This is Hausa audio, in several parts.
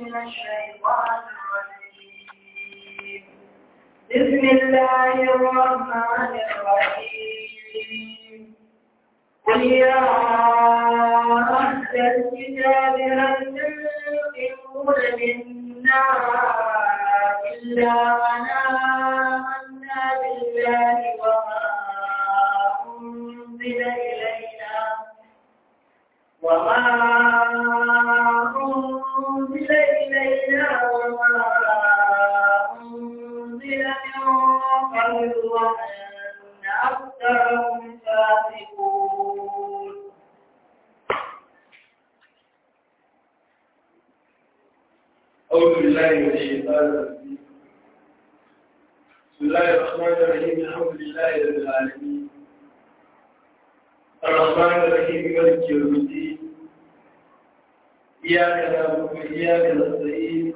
من الشيطان الرجيم بسم الله الرحمن الرحيم قل يا أهل الكتاب هل تنقمون منا إلا من آمنا بالله وما أنزل إلينا وما أنزل إلينا وما أنزل من قبل وأن أكثرهم فاسقون أعوذ بالله من الشيطان الرجيم بسم الله الرحمن الرحيم الحمد لله رب العالمين الرحمن الرحيم مالك يوم الدين إياك نعبد وإياك نستعين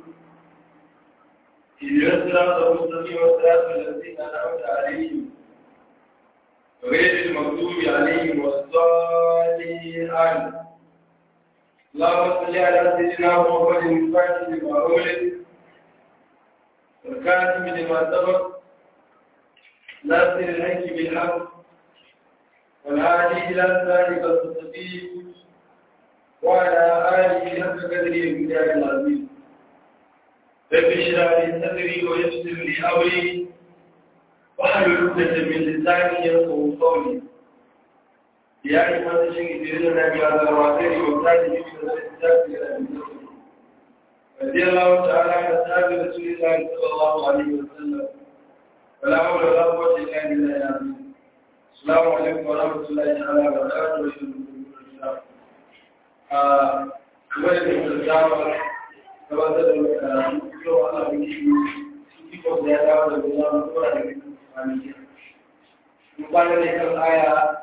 اهدنا الصراط المستقيم صراط الذين أنعمت عليهم غير المغضوب عليهم ولا الضالين آمين اللهم صل على سيدنا محمد الفاتح لما أولد والكاتب لما سبق ناصر الحق بالحق والهادي إلى ذلك المستقيم وعلى آله حق قدره المجاهد العظيم رب اشرح لي صدري ويسر لي أمري واحلل عقدة من لساني يفقهوا قولي يا أيها الذين يدرون بهذا الواتر وكان يجب أن رضي الله تعالى عن أصحاب رسول الله صلى الله عليه وسلم ولا حول ولا قوة إلا بالله العظيم السلام عليكم ورحمة الله تعالى وبركاته kamar da ke zama gabatar da karatu yau ana biki ikon da ya dawo da guda mutuwa da kwanaki mun kwana ne kan aya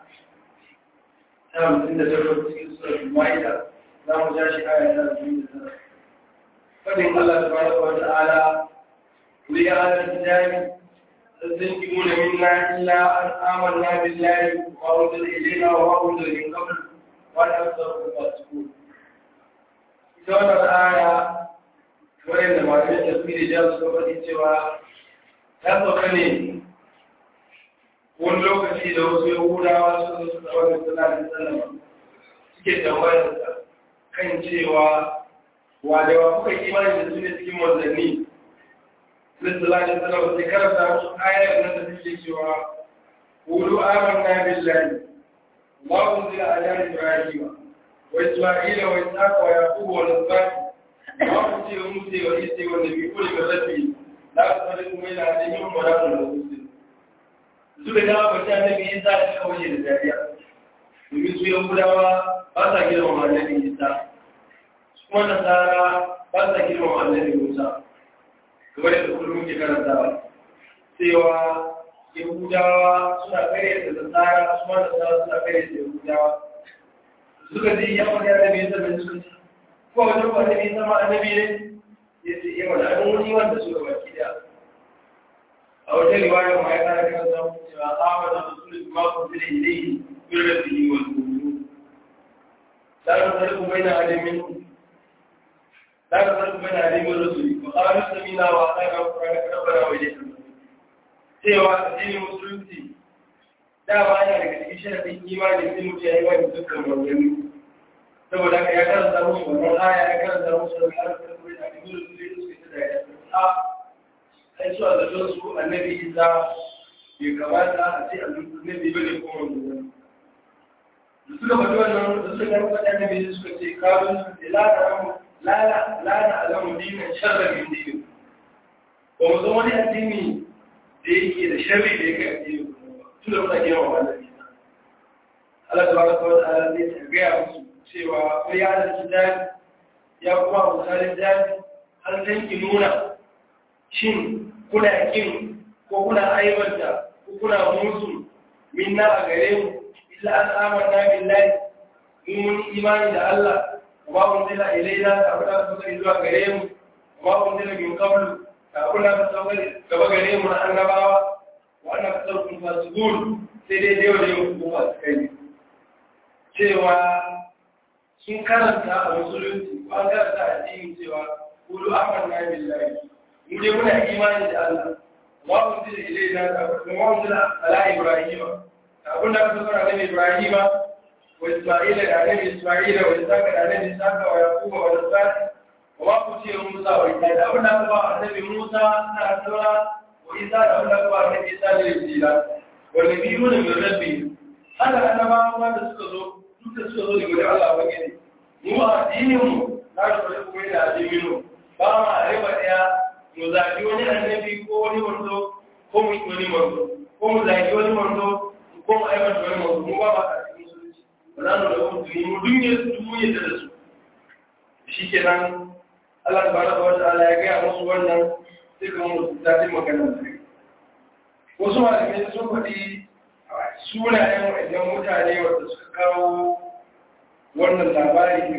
ta hamsin da takwas cikin suratul ma'ida za mu ja shi aya ta hamsin da tara fadin Allah subhanahu wa ta'ala kuli ya ala kitabi تستنكمون منا إلا أن آمنا بالله وأنزل إلينا وأنزل من قبل وأن أكثركم فاسقون. إذا الآية وإن ما في تفسير جاء سورة cewa ta sauka ne wani lokaci da wasu yahudawa su zo su tsawon da suna da sallama suke tambayarsa kan cewa wa da wa kuka imani da su ne cikin manzanni sallallahu alaihi wasallam sai karanta musu ayar nan da take cewa qulu amanna billahi wa unzila ala ibrahima wa isma'ila wa ishaqa wa yaqub wa nasbat wa utiya musa wa isa wa nabiyyu min rabbi la tusriku baina ahdihim wa la tushriku su da dama ba ta nabi isa da kawai da dariya domin su yahudawa ba sa girmama annabi isa kuma nasara ba sa girmama annabi musa kamar da kullum ke karantawa cewa yahudawa suna kare da nasara su ma nasara suna kare da yahudawa suka ji ya wani annabi ya zama suka ci ko wajen ba annabi ya zama annabi ne ya ce yawa da an wani wanda suka baki da a wata riwaya ma ya kara kan samu cewa tsawon da rasulun ma ku zile ilaihi min rabbihi wal mu'minun la nufarriqu baina ahadin minhum لا تفرق بين عليم الرسول وقالوا سمينا وأطعنا وقرأنا ربنا وإليك cewa addinin musulunci dama yana daga cikin sharafin imani sai mutum ya yi wani dukkan manzanni saboda haka ya karanta musu wannan aya ya karanta musu da Allah ta kuma da addinin musulunci suke ta da ya a ai su a zaton su annabi Isa bai kamata a ce annabi bane ko manzanni da suka faɗi wannan da suka karanta annabi suka ce kawun su ce la ta la na'lamu dinan sharra min dinin ba mu zama wani addini da yake da sharri da yake addini tun da muna girma wa Allah Allah tabaraka wa ta'ala zai ta gaya musu cewa ko ya da kitabi ya kuma misalin jabi an san ki nuna shin kuna kin ko kuna aibanta ko kuna musu minna a gare mu illa an amanna billahi mun imani da Allah وما أنزل إلينا كأبدا سوى إلوا كريم وما أنزل من قبل كأبدا سوى كما كريم من النبوة وأنا أكثركم فاسقون سيدي ديو ديو فاسقين cewa sun karanta a musulunci ko an karanta a cikin cewa kulu amanna billahi mu dai muna imani da Allah wa unzila ilayna wa unzila ala ibrahima abin da aka zara da ibrahima wa isma'ila da annabi isma'ila wa isaka da annabi isaka wa yaquba wa nasari wa ma kutiya musa wa isa da abin da aka ba annabi musa na asara wa isa da abin da aka ba annabi isa da injila wa nabiyuna min rabbi haka annabawa da suka zo duk da suka zo daga wajen Allah ba gani mu a addinin mu na da wani kuma yana addinin mu ba ma a riba daya mu zaɓi wani annabi ko wani wanzo ko mu yi wani wanzo ko mu zaɓi wani wanzo ko mu aiwata wani wanzo mu ba ma a cikin musulunci ba za mu da wani tuni mu dunye su duk mun yadda da su shi kenan Allah tabaraka wa ta'ala ya gaya musu wannan sai kuma mu zaɓi maganar da wasu malamai sun faɗi sunayen waɗannan mutane wanda suka kawo wannan labari ne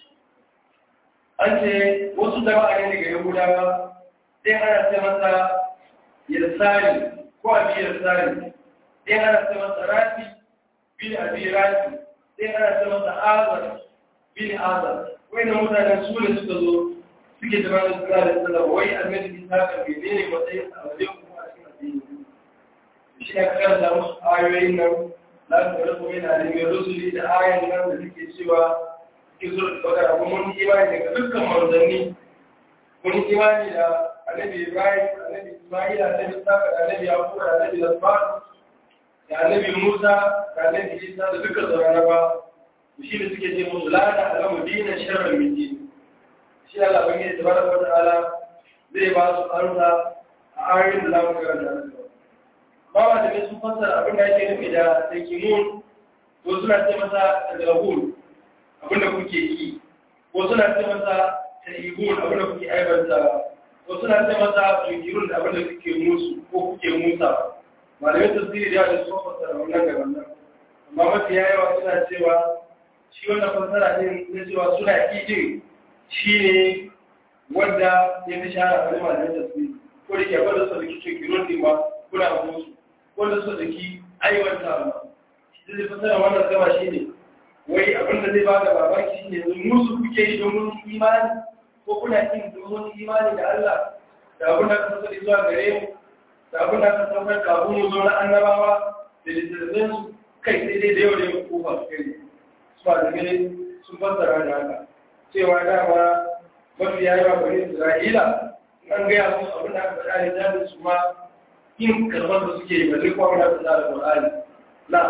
an ce wasu jama'a ne daga yahudawa sai ana ce masa yarsari ko abi yarsari sai ana ce masa rafi bin abi rafi sai ana ce masa azar bin azar wani mutanen su ne suka zo suke jama'a da suna da sallama wai annabi isa ka menene matsayin a wajen kuma a cikin addini shi ne karanta musu ayoyin nan za su ga kuma yana da mai rusuli da ayoyin nan da suke cewa suke so da bakara kuma mun imani daga dukkan manzanni mun imani da annabi ibrahim annabi isma'ila annabi saka da annabi yaqub da annabi lasfar da annabi musa da annabi isa da dukkan sauran ba shi ne suke ce musu la ta alamu dinan sharran min din shi Allah bangi tabaraka wa ta'ala zai ba su arza a ayoyin da za mu karanta nan ba wa da sun fassara abin da ake nufi da takimun ko suna ce masa tagrahun abin da kuke yi ko suna ce masa taibun abin da kuke aibanta ko suna ce masa tunkirun da abin da kuke musu ko kuke musa malamai tasiri da da sun fassara wannan ga wannan amma mafi yawa suna cewa shi wannan fassara ne na cewa suna idin shi ne wanda ya fi shahara a malamai tasiri ko da ke abin da su da kike kirun din ba kuna musu wanda su daki aiwata ba shi zai fasara wannan gaba shi ne wai abinda zai ba da babaki shi ne musu kuke yi domin imani ko kuna yin domin imani da Allah da abin da ka sani zuwa gare mu da abin da ka saukar kafin mu zo na annabawa da littattafan su kai sai dai da yau da yau ko ba su kai su ba da gane sun fassara da haka cewa dama mafi yawa bari Isra'ila an gaya musu abin da aka faɗa da jami'in su ma yin karɓar da suke yi ba zai kwa wani da Qur'ani la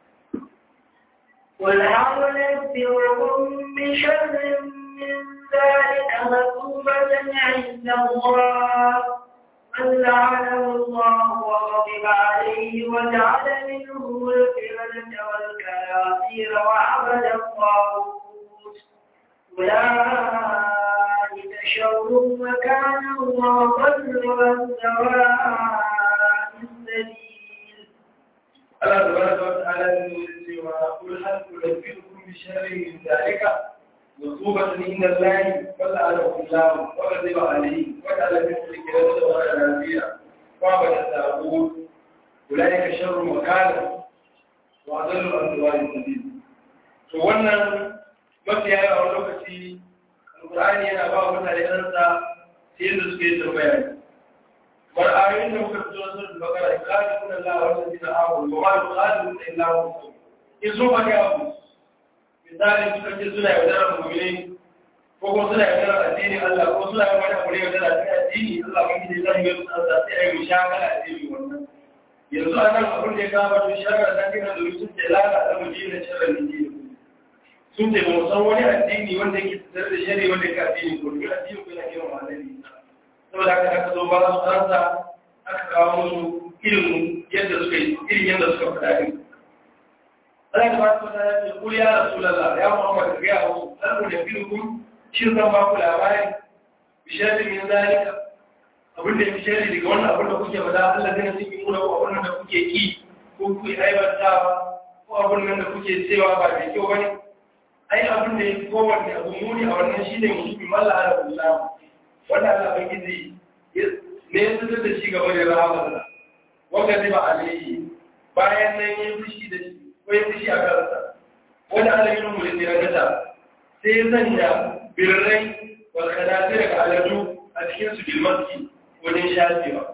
قل هل ننبئكم بشر من ذلك مثوبة عند الله من لعنه الله وغضب عليه وجعل منهم القردة والكناطير وعبد الطاغوت أولئك شر مكانا وضل عن سواء السبيل Allah tabaraka wa ta'ala ne cewa kul hal tunabbiukum bi sharrin min dhalika musubatan inda Allah wala ala Allah wa ghadiba alayhi wa ta'ala min al-kirama wa al-rafiya wa bada ta'bud ulaika sharru makana wa adallu an sawa'i sabil to wannan mafi yawa a lokaci alqur'ani yana ba mutane ransa sai yadda suke tambaya والآيين لو كنت تنزل البقرة يخالفون الله والذين آمنوا وما يخالفون إلا هم يزوم يأبو مثال suka suna yaudarar mu'mini ko kuma suna yaudarar addini Allah ko suna yin wani abu ne yaudarar addini Allah ba gidi zan yi su Allah sai ai mushakala addini wannan yanzu anan abin da ya kama to sharar da kina da sun ce lana da mujina sharar ne sun ce mu san wani addini wanda yake tsare da shari'a wanda yake addini ko duk addini ko yana kiran malami saboda haka aka zo ba su ansa aka kawo musu irin yadda suka yi irin yadda suka faɗa din Allah ta ba su ta ce kul ya rasulullah ya Muhammad ga ya musu dan da bilukum shin zan ba ku labari bishari min zalika abin da ya fi shari daga wannan abin da kuke faɗa Allah zai nasi mu da abin da kuke ki ko kuke aibantawa ko abin nan da kuke cewa ba da kyau bane ai abin da ya fi kowanne abu muni a wannan shine musulmi malla ala Allah wanda Allah bai gizi ne ya fitar da shi gaba da rahamarsa wanda zai ba alayhi bayan nan ya fushi da shi ko ya fushi a kansa wanda Allah ya rumu da tiragata sai ya sanya birrai wal khanazir ga aladu a cikin su bilmaski wajen shafewa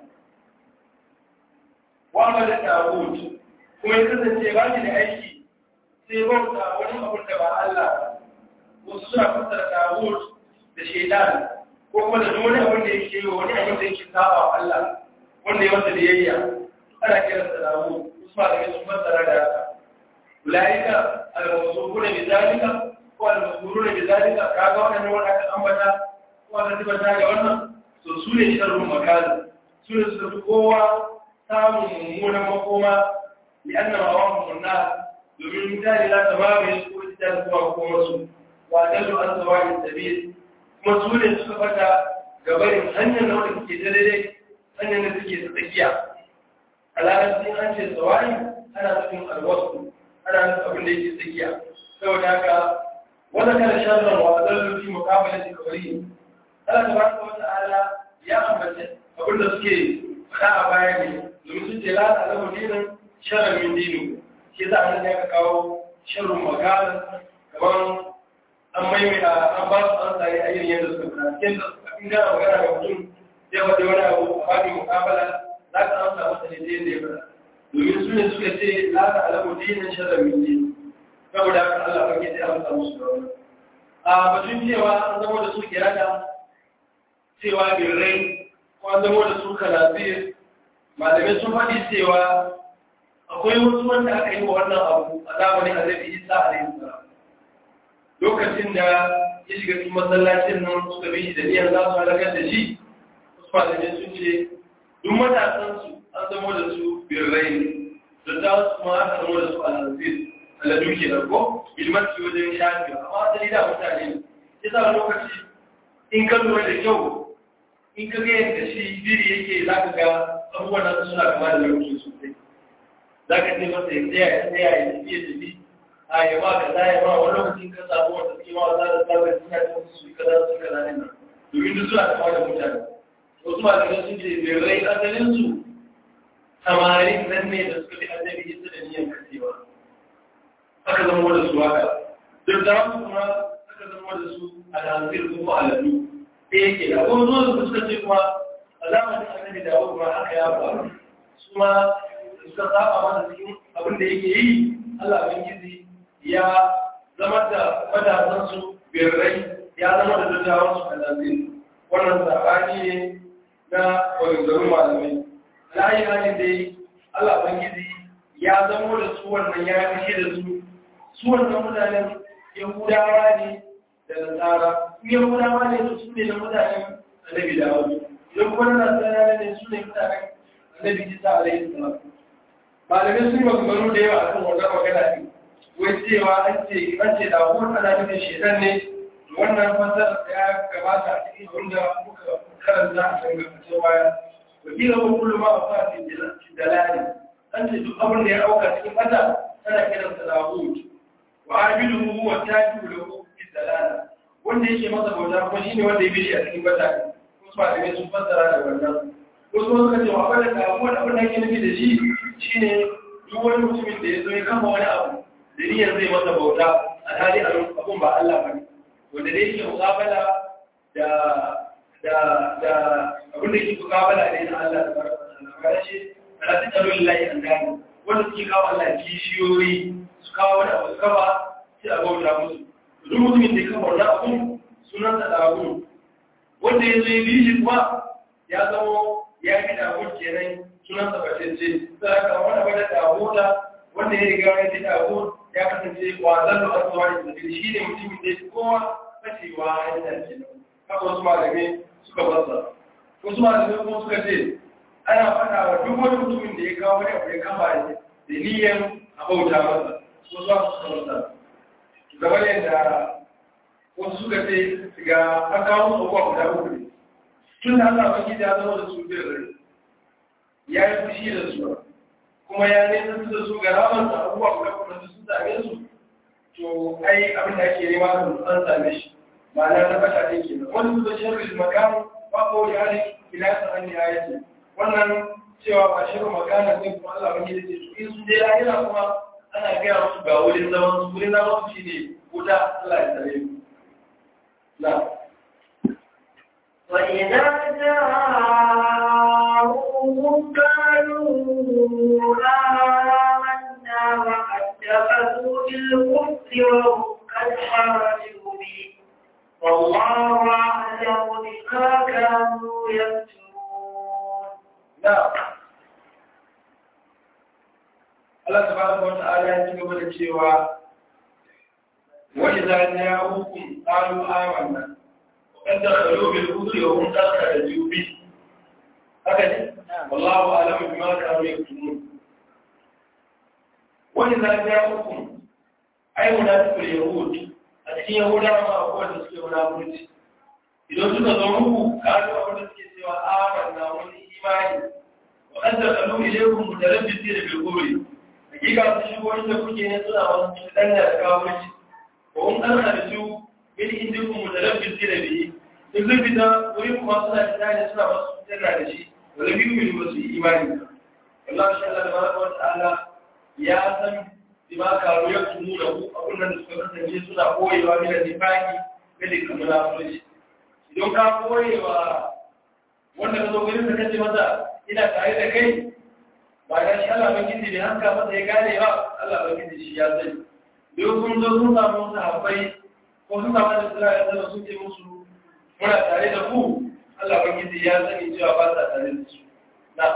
wa amala ta'bud kuma ya kasance ba shi da aiki sai bauta wani abun da ba Allah wasu suna fassara ta'bud da shaitan ko kuma da wani abin da yake yi wani abin da yake saba wa Allah wanda ya masa biyayya ana kiran sa dawo usma da sun fassara da haka ulaika al-mawsuquna bi zalika ko al-mawsuruna bi zalika kaga wannan wanda aka ambata ko aka tabbata ga wannan to su ne sharrun makal su ne suka fi kowa samun mummunan makoma li'anna ma'awahum an-nar domin mutane za ta mamaye su ko ta zuwa makomarsu wa dallu an sawa'i sabil kuma su ne suka fata gabarin hanyar da wanda suke ta daidai hanyar da suke ta tsakiya a larabci an ce tsawari ana nufin alwasu ana nufin abin da yake tsakiya saboda haka wanda kana shafin wa zan lufi mukabalin da kawai Allah ta baraka wata ala ya ambace abin da suke faɗa a baya ne domin sun ce la ta alamu dinin sharar min dinu shi za a nan ya kawo sharrun magana kamar an maimaita an ba su an tsaye a yin yadda suka fara cikin da in gana magana ga mutum zai wata wani abu a babin mukabala za ka amsa masa ne da ya fara domin su ne suka ce la ta alamu dinin sharar min dinu saboda haka Allah ba ke sai amsa musu da wani a batun cewa an zama da su kirada cewa birrai ko an zama da su kalafir malamai sun faɗi cewa akwai wasu wanda aka yi wa wannan abu a zamanin annabi isa alaihi salam lokacin da ya shiga cikin masallacin nan suka bi shi da niyyar za su halakar da shi wasu malamai sun ce duk matasansu an zama da su birrai ne da za su ma aka zama da su alhazir aladu ke da ko ilmanci wajen shafi amma asali da mutane ne ya sa lokaci in ka lura da kyau in ka ga yadda shi biri yake za ka ga abubuwan nan suna kama da lauki sosai za ka ce masa ya tsaya ya tsaya ya tafi ya tafi a yi ma ka zaya ma wani lokacin ka samu wanda suke ma za da tsabar suna cin su yi kaza su kaza ne nan domin duk suna kama da mutane wasu malamai sun ce birrai asalin su samarin nan ne da suka fi annabi isa da niyan kasewa aka zama da su haka duk da su kuma aka zama da su alhazir ko aladu da yake da abubuwan zuwa da suka ce kuma a zamanin annabi da abu kuma haka ya faru su ma suka saba mana cikin abin da yake yi Allah bin gizi ya zama da matasan su birrai ya zama da dattawan su alhazir wannan sabani ne na maganganun malamai alayi halin dai Allah bin gizi ya zama da su wannan ya kashe da su su wannan mutanen yahudawa ne da nasara su yahudawa ne su su ne da mutanen annabi da wani idan kuma na nasara ne su ne mutanen annabi isa alaihi salam malamai sun yi maganganu da yawa akan wannan magana ne wai cewa an ce an ce da kuma ana nufin shedan ne wannan fasar da ya gabata a cikin wanda muka karanta a kan gabacin baya wakilin wa kullum ma a fasin dalali an ce duk abin da ya auka cikin fata tana kiransa da hutu wa abidu huwa tabi'u lahu fi dalala wanda yake masa bauta kuma shine wanda ya bi shi a cikin bata ko ba da sun fassara da wannan ko so suka ce wa bada da abuwan abin da yake nufi da shi shine duk wani mutumin da ya zo ya kama wani abu da niyyar zai masa bauta a hali abun ba Allah bane wanda dai yake mukabala da da da abin da yake mukabala ne na Allah tabaraka wa ta'ala kana shi ala tajalu lillahi an gani wanda suke kawo Allah kishiyoyi su kawo wani abu kaba sai a bauta musu duk mutumin da ya kama wani abu sunan da abu wanda ya zo ya bi shi kuma ya zama ya yi da abun kenan sunan sa bacece sai aka wani abu da damuda wanda ya riga ya ji damu ya kasance wazan da asuwa da tafi shi ne mutumin da ya kowa fashewa ya dace haka wasu malamai suka basa wasu malamai kuma suka ce ana faɗa wa duk wani mutumin da ya kawo wani abu ya kama da niyyar a bauta masa ko za su kamata gaba yadda wasu suka ce ga an kawo su abuwa guda uku ne tun da Allah baki da zama da su biyar rai ya yi fushi da su kuma ya nesa su da su ga ramar da abubuwa guda uku da sun same su to ai abin da ake nema su an same shi ma'ana na fata ne ke nan wani su da shirin makamu ba ko ya ne ila sa an ya yi wannan cewa ba shirin makana ne kuma Allah baki da ce su in sun je lahira kuma ana gaya musu ga wurin zaman su wurin zaman su shine wuta Allah ya tsare mu na وإذا جاءوهم قالوا آمنا وقد دخلوا بالكفر وهم قد خرجوا به والله أعلم بما كانوا يكتمون نعم Allah subhanahu wa ta'ala ya ci gaba da cewa wa idza ja'ukum qalu amanna wa qad dakhalu bil kufri wa hum dakhalu bi haka ne wallahu a'lamu bima kanu yaktumun wa idza ja'ukum ay munafiqul yahud a cikin yahudawa ma akwai da suke munafurci idan suka zo muku kalu abin da suke cewa amanna wani imani wa qad dakhalu ilaykum mutarabbisina bil kufri hakika su shigo inda kuke ne suna wasu cutar da kawo mace ko in an halittu min inda ku mutalabbin da biyi in zai fita wuri kuma suna fita ne suna wasu cutar da shi wani biyu min wasu imani ba Allah shi Allah da baraka wa ta'ala ya san bima karu ya tumu da ku abin da suka kasance suna koyewa min da nifaki kada ka munafurci idan ka koyewa wanda ka zo gurin da kace masa ina tare da kai ba ya shi Allah bakiti bai hanka masa ya gane ba Allah bakiti shi ya sani don kun zo sun samu sahabbai ko sun samu da sura ya zama sun ce musu muna tare da ku Allah bakiti ya sani cewa ba sa tare da su na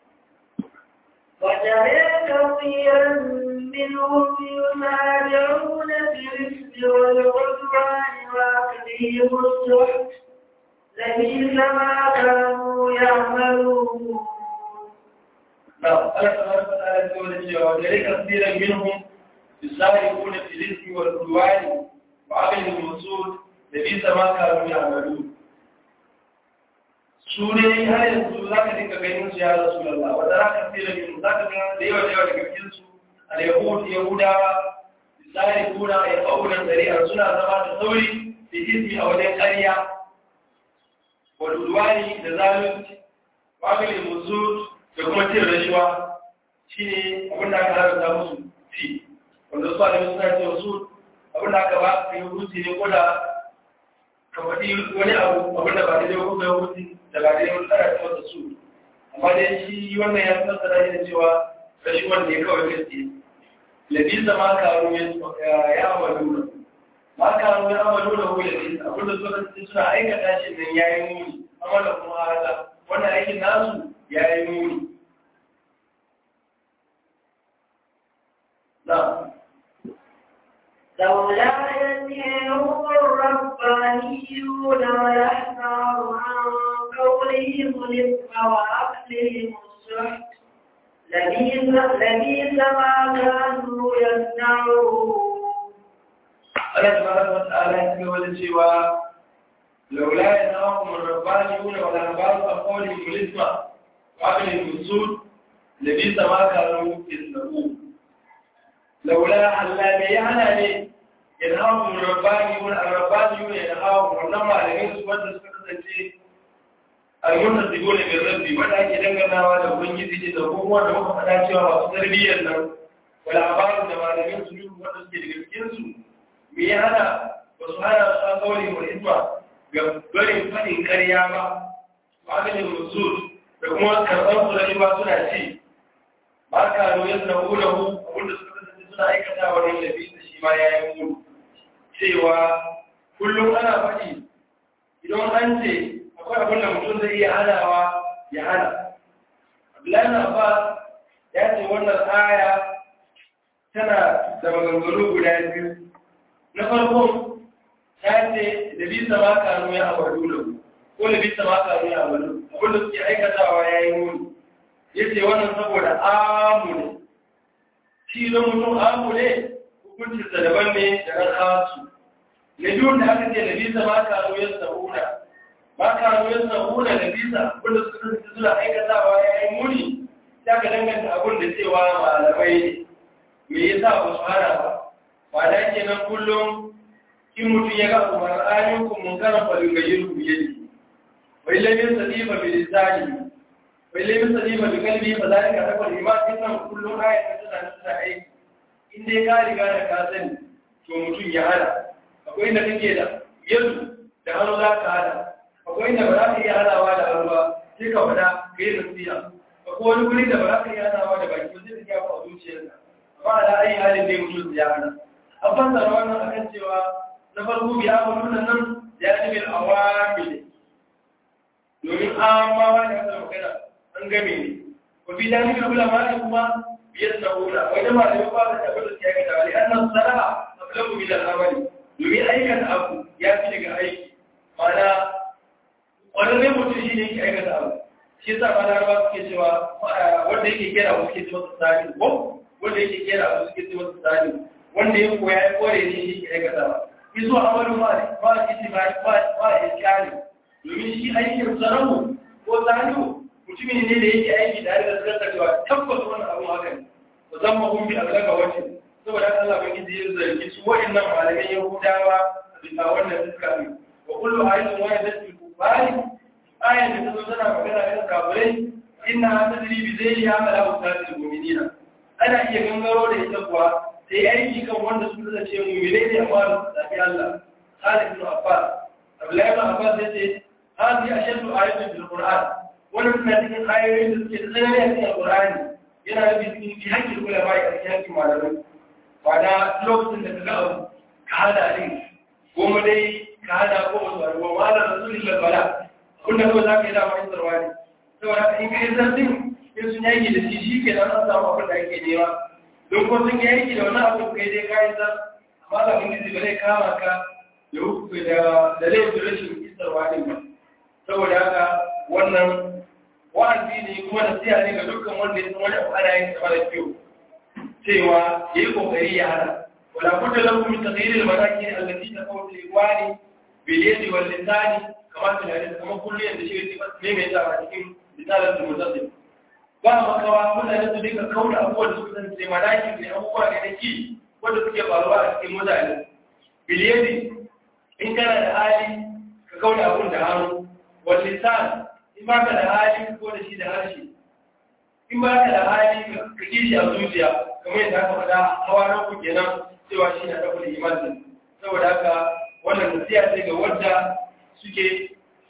وترى كثيرا منهم يسارعون في الإثم والعدوان وأكلهم السحت لبئس ما كانوا يعملون نعم الله سبحانه وتعالى يقول وذلك كثيرا منهم يسارعون في الإثم والعدوان وعقلهم الوصول لبئس ما كانوا يعملون su ne har yanzu za ka dinga ganin su ya rasu lalla wanda za ka fi da yin za ka gina da yawa da yawa daga cikin su a yahud yahudawa misali kuna ya ƙaunar zari'a suna zama da sauri da izini a wajen ƙarya wa duduwani da zalunci wa musu da kuma cin rashuwa shi ne abin da aka haramta musu fi wanda su alimi suna ce wasu abin da aka ba su yi hutu ne ko da ka faɗi wani abu abin da ba da yau kuma hutu da ba da yau tsara ta wata su amma dai shi wannan ya fi nasara da cewa rashuwan ne kawai gaske labisa ma karu ya amalu ma karu ya amalu da hu labisa abin da suka suna aikata shi nan ya yi muni amma da kuma haka wannan aikin nasu ya yi muni نعم لولا ينهيهم الربانيون ويحذر عن قولهم الإثم وأكلهم السحت لبئس لبئس ما كانوا يصنعون Allah subhanahu wa ta'ala ya ce wani cewa laula yanahum ar-rabbaniyuna wa al-ahbaru an qawlihim al-ithma wa aqlihim as-sud labisa ma kanu yasna'un laula Allah bai hana ne yanahum ar-rabbaniyuna ar-rabbaniyuna yanahum wannan malamin su wanda suka kasance al-muntasibuna bil rabbi wanda ake danganawa da ubangiji da kuma da muka faɗa cewa masu tarbiyyar nan wala abaru da malamin su wanda suke daga cikin su me ya hana ba su hana su an kawai wa isma ga barin faɗin ƙarya ba maganin musul da kuma karɓar su da ba suna ci ba ka nuna suna hula hu abinda suka kasance suna aikata wa rai lafi da shi ma ya yi mulu cewa kullum ana faɗi idan an ce akwai abin da mutum zai iya hanawa ya hana abdullahi na ba ya ce wannan aya tana da maganganu guda biyu na farko ta ce da bisa ma kanu ya abadu da ko da bisa ma kanu ya abadu abin da suke aikatawa ya yi muni ya ce wannan saboda amu ne shi don mutum amu ne hukuncinsa daban ne da na kasu na biyun da aka ce da bisa ma kanu ya sa'una ma kanu ya sa'una da bisa abin da suka kasance suna aikatawa ya yi muni ya ka danganta abin da cewa malamai ne me yasa ba su hana ba ba da ke nan kullum in mutum ya ga umar ayyukum munkaran fa yughayyiru bi yadihi wa illa min sadifa bi lisani wa illa min sadifa bi qalbi fa zalika takwa iman inna kullum ayat tana tana aiki in dai ka riga da ka sani to mutum ya hana akwai inda kake da yadu da hannu za ka hana akwai inda ba za ka iya hanawa da hannu ba sai ka faɗa ka yi nasiha akwai wani guri da ba za ka iya hanawa da baki ba sai ka gaya a zuciyarka amma da ayi halin dai mutum ya hana an fassara wannan akan cewa na farko biya mutum nan ya ji bil awamil domin amawa da aka magana an game ne wa bi dalil ulama ne kuma biyar da hula wai da malami ba da tabbata ya ga dawali annan sara'a ablagu bil amali domin aikata abu ya fi daga aiki mana wannan mutum shi ne ke aikata abu shi yasa ma larabawa suke cewa wanda yake kera abu suke cewa tsari ko wanda yake kera abu suke cewa tsari wanda ya koya ya kore ne shi ke aikata ba iso amalu ma ba iti ba ba ba iskali domin shi aikin sanamu ko zanu mutumin ne da yake aiki tare da zakar cewa tabbas wannan abu haka ne musamman kun bi alaka wace saboda Allah ban gidi ya zargi su wa'annan malaman Yahudawa bisa wannan suka ne wa kullu ayatin wahidatin kufari ayan da ta zo tana magana kan kafirai inna tadri bi zai ya mala usatil mu'minina ana iya gangaro da ita kuwa sai aiki kan wanda su da ce mu'mine ne amma da zabi Allah Khalid ibn Abbas Abdullahi ibn Abbas yace hadi ashadu ayatin bil Qur'an wannan suna cikin ayoyin da suke tsanani a cikin Qur'ani yana da cikin fi hakkin ulama a cikin hakkin malamai ba da lokacin da kaga abu ka hada din goma dai ka hada ko wasu abubuwa ma da rasulullah bala kun da kawai za ka yi dama yin sarwa ne saboda in ka yi zartin in sun yaki da shi shi ke nan an samu abin da ake nema don ko sun yi aiki da wani abu kai dai ka yi zar amma da mun gizi ba zai kama ka da da laifin rashin isarwa ne ba saboda haka wannan wa'azi ne kuma da siya ne ga dukkan wanda ya san wani abu ana yin sa da kyau cewa ya yi kokari ya hana wala budda lahu min taghyir al-manakin allati taqawlu al-iwani bil yadi wal lisani kamar da hadisi kamar kullum da shi ne mai ta a cikin misalan da mutazim ba makawa mutane su dinga kauna abubuwan da suka san sai malaki ne abubuwa ne na ki wanda suke faruwa a cikin mutane biliyadi in kana da hali ka kauna abun da hannu wal lisan in ba ka da hali ko da shi da harshe in ba ka da hali ka ki shi a zuciya kamar yadda aka faɗa hawa na ku kenan cewa shi na ɗaukar imanin saboda haka wannan nasiya ce ga wanda suke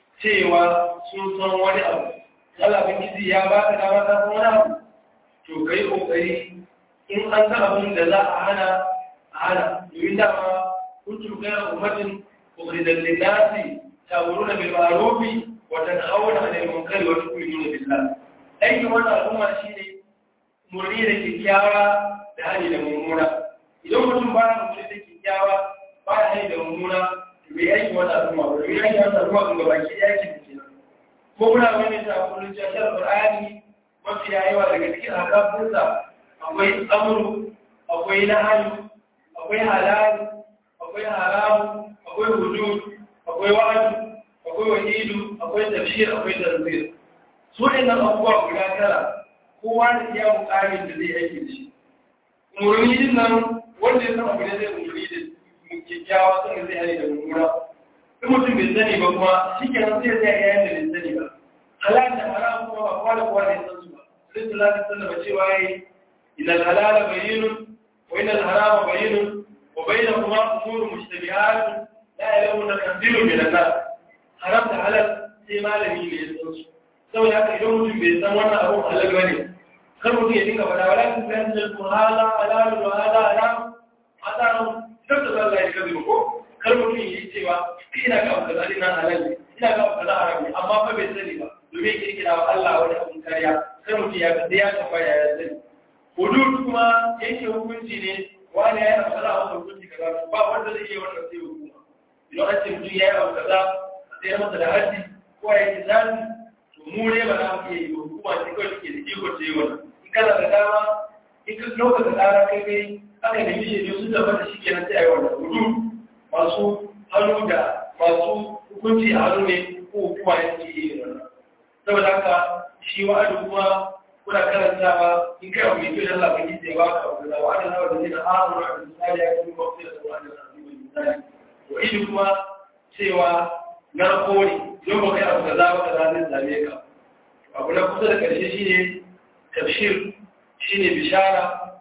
cewa sun san wani abu Allah bin gizi ya ba ka dama ta san wani abu to kai kokari in an san abin da za a hana a hana domin dama kuntum khayra ummatin ukhrijat lin-nasi ta'muruna bil ma'ruf wa tanhauna 'anil munkari wa tu'minuna billah aikin wannan al'umma shine murni da kyakkyawa da hali da mummuna idan mutum ba ya murni da kyakkyawa ba ya hali da mummuna bai aiki wata al'umma ba bai aiki wata al'umma ga baki ɗaya ke da ko muna wani ta kullum jashar Qur'ani mafi yawa daga cikin akafinsa akwai amru akwai nahayu akwai halal akwai haramu akwai hudud akwai wa'adu akwai wahidu akwai tafsir akwai tanzir su ne nan abubuwa guda tara kowa da iya mukamin da zai aiki da shi umarni din nan wanda ya san abu ne zai umarni da kyakkyawa sun zai hali da mummuna in mutum bai sani ba kuma shi kenan sai zai yayin da bai sani ba halal da haram kuma ba kowa da kowa ne san su ba sai sallallahu alaihi wasallam cewa yayi إن الحلال بين وإن الحرام بين وبينهما أمور مشتبهات لا يعلمون كثير من الناس حرام حلال sai malami ne ya san su saboda haka idan mutum bai san wannan abun halal ba ne kar mutum ya dinga faɗa wala kun san da ku hala halal wa hala haram hada nan duk da Allah ya kazi ko kar mutum ya yi cewa ina ga abu kaza ina halal ne ina ga abu kaza haram ne amma fa bai sani ba domin kirkira wa Allah wani abun kariya kar mutum ya ga ya tambaya ya sani hudud kuma yanke hukunci ne wani ya yi abu kaza a wani hukunci kaza ba wanda zai iya wannan sai hukuma idan an ce mutum ya yi abu kaza a tsayar masa da haji ko ya yi zafi to mu ne ba za mu iya yi ba hukuma ce kawai take da iko ce wannan in kana da dama in ka lokacin tsara kai kai aka nemi shi ne sun tabbata shi kenan sai a yi wannan hudud masu hannu da masu hukunci a hannu ne ko hukuma ya ce yi wannan saboda haka shi wa'adu kuma kuna karantawa in kai abu mai kyau da Allah bai yi ba ka abu da wa'ada na wanda zai da amuru da misali ya kuma mafi da wa'ada na abu mai misali to ishi kuma cewa na kori don ba kai abu da za ka zai zame ka abu na kusa da karshe shine tafshir shine bishara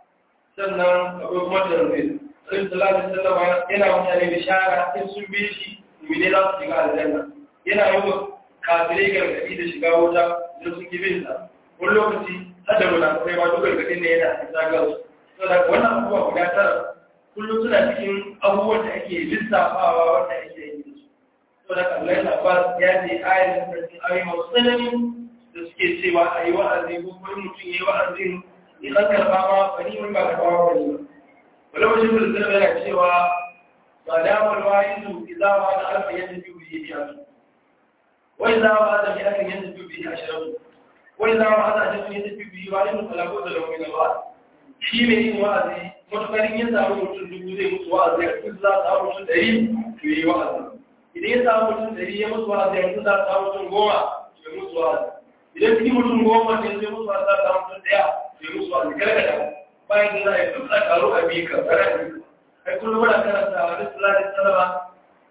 sannan akwai kuma tarbi sai sallallahu alaihi wasallam yana mutane bishara in sun bi shi mu ne za su shiga aljanna yana yi wa kafirai gargaɗi da shiga wuta da sun ki bin sa wani lokaci har da munafukai ma duk gargaɗin ne yana isa ga su saboda wannan abubuwa guda tara kullum suna cikin abubuwan da ake lissafawa wanda ake yi da su saboda kallon Abbas ya ce ayar da cikin ayoyi masu tsanani da suke cewa a yi wa'azi ko kuma mutum ya yi wa'azin in an karɓa ma bani wani ba karɓa ma bani ba wani wajen da zai yana cewa ba damar wayizu izawa da alfa yadda biyu biyu biya su wai zawa da biya kan yadda biyu biyu ashirin wai zawa da ajiyar yadda biyu biyu wani mutum talako da launi na ba shi mai yin wa'azi matuƙarin yin samu mutum dubu zai mutu wa'azi a cikin za a samu mutum ɗari to yi wa'azi idan ya samu mutum ɗari ya mutu wa'azi a cikin za a samu mutum goma to ya mutu wa'azi idan cikin mutum goma ne zai mutu wa'azi za a samu mutum ɗaya to ya mutu wa'azi gargada bayan da za a yi duk a karo a biyu ka tsara a biyu ai kullum muna karanta a wani sulari salama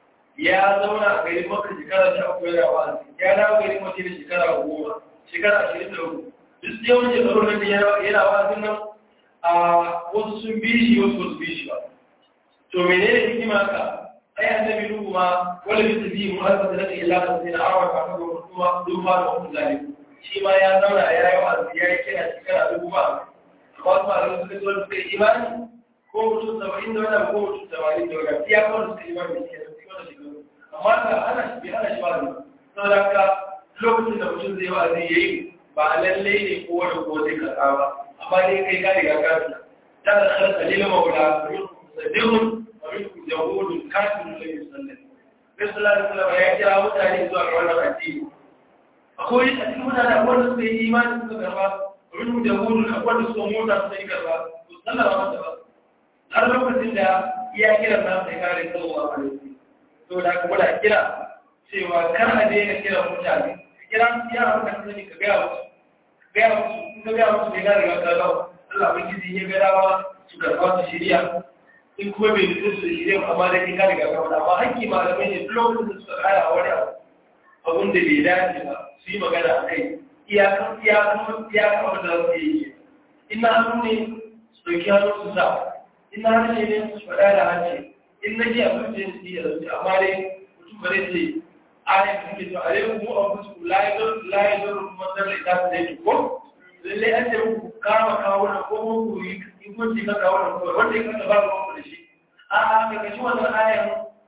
ya zauna a garin maka shekara sha uku yana wa'azi ya dawo garin mace da shekara goma shekara ashirin da uku duk yawan shekaru nan da yana wa'azin nan a wasu sun bi shi wasu ba su bi shi ba to menene hikima ka ai annabi nuhu ma wala bi tabi mu har da nake illa da sai na awa ka ga kuma duba da wannan zalim shi ma ya zauna ya yi wa'azi ya yi kira shekara dubu ba amma su ma suka zo suka yi imani ko mutum saba'in da wani ko mutum saba'in da wani ya kawo suka yi imani da shi wanda shi amma ka ana shi bai ana shi ba ne saboda haka lokacin da mutum zai wa'azi ya yi ba lallai ne ko wani ko zai karɓa ba amma dai kai ka riga ka fita ta da khalqa lil maula musaddiqun wa minkum jawudun kafirun la yusallim bai sallallahu alaihi wasallam ya kira mutane zuwa ga wannan addini akwai a cikin mutane akwai wanda suka yi imani suka karba wa minkum jawudun akwai wanda suka mota suka yi karba to sallama masa ba har lokacin da iya kira na sai kare sallallahu alaihi wasallam to da kuma da kira cewa kar a daina kira mutane kira ya ka sani ka ga musu gaya musu in gaya musu bai gane ga kaga Allah bai gizi ya ga dawa su karɓa su shirya in kuma bai nutsu su shirya amma da kin gane ga kaga amma hakki malamai ne duk lokacin da suka kara wani abu abun da bai dace ba su yi magana a kai iyakan iyakan iyakan abin da za su yi ina hannu ne su ɗauki hannu su sa ina harshe ne su faɗa da harshe in na ji abin da su yi da su amma dai mutum ba zai ce ayat da suke to alaikum mu anfusukum la yadur la yadur man dalla ida ta dai ko lalle an ce ku kama kawo na ko mu ku yi in kun ji ka kawo na ko wanda ya kasa ba ku da shi a a ka kashi wannan ayan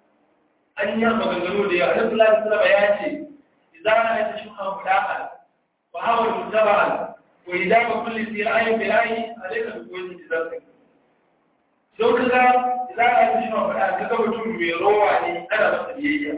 an yi maganganu da yawa Annabi sallallahu alaihi wasallam ya ce idza ra'ayta shubhan mudaqan wa hawa mutaba'an wa idza ma kulli sira'in bi'ayi alayka bi kulli tizarrik don kaga idza ra'ayta shubhan mudaqan kaga mutum mai rowa ne ana masa biyayya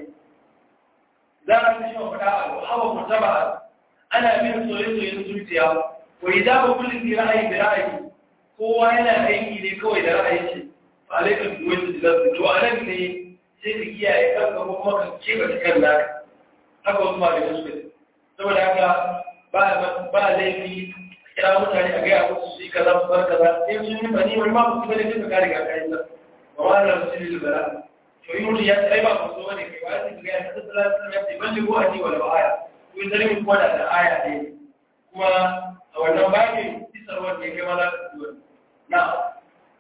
za a fi shi wa faɗa hawa mutaba ana bin soye-soyen zuciya wa idan ba kullum ke ra'ayi da ra'ayi kowa yana aiki ne kawai da ra'ayi ce ba alaikar duwai su jilar to a nan ne sai ka kiyaye kanka ko kuma ka keɓe cikin naka haka wasu ma da suka ce saboda haka ba laifi kira mutane a gaya musu su yi kaza su bar kaza sai sun yi bani wani ma su bane duka kare ga kayan sa ba ma na su yi libera to yi mutu ya tsaye ba ku so ne kai ba ya ga ya tsara tsara ya ce ban ko aji wala aya ko in zalimi ko da aya ne kuma a wannan babin isar wanda ya kai ma za ka duwa na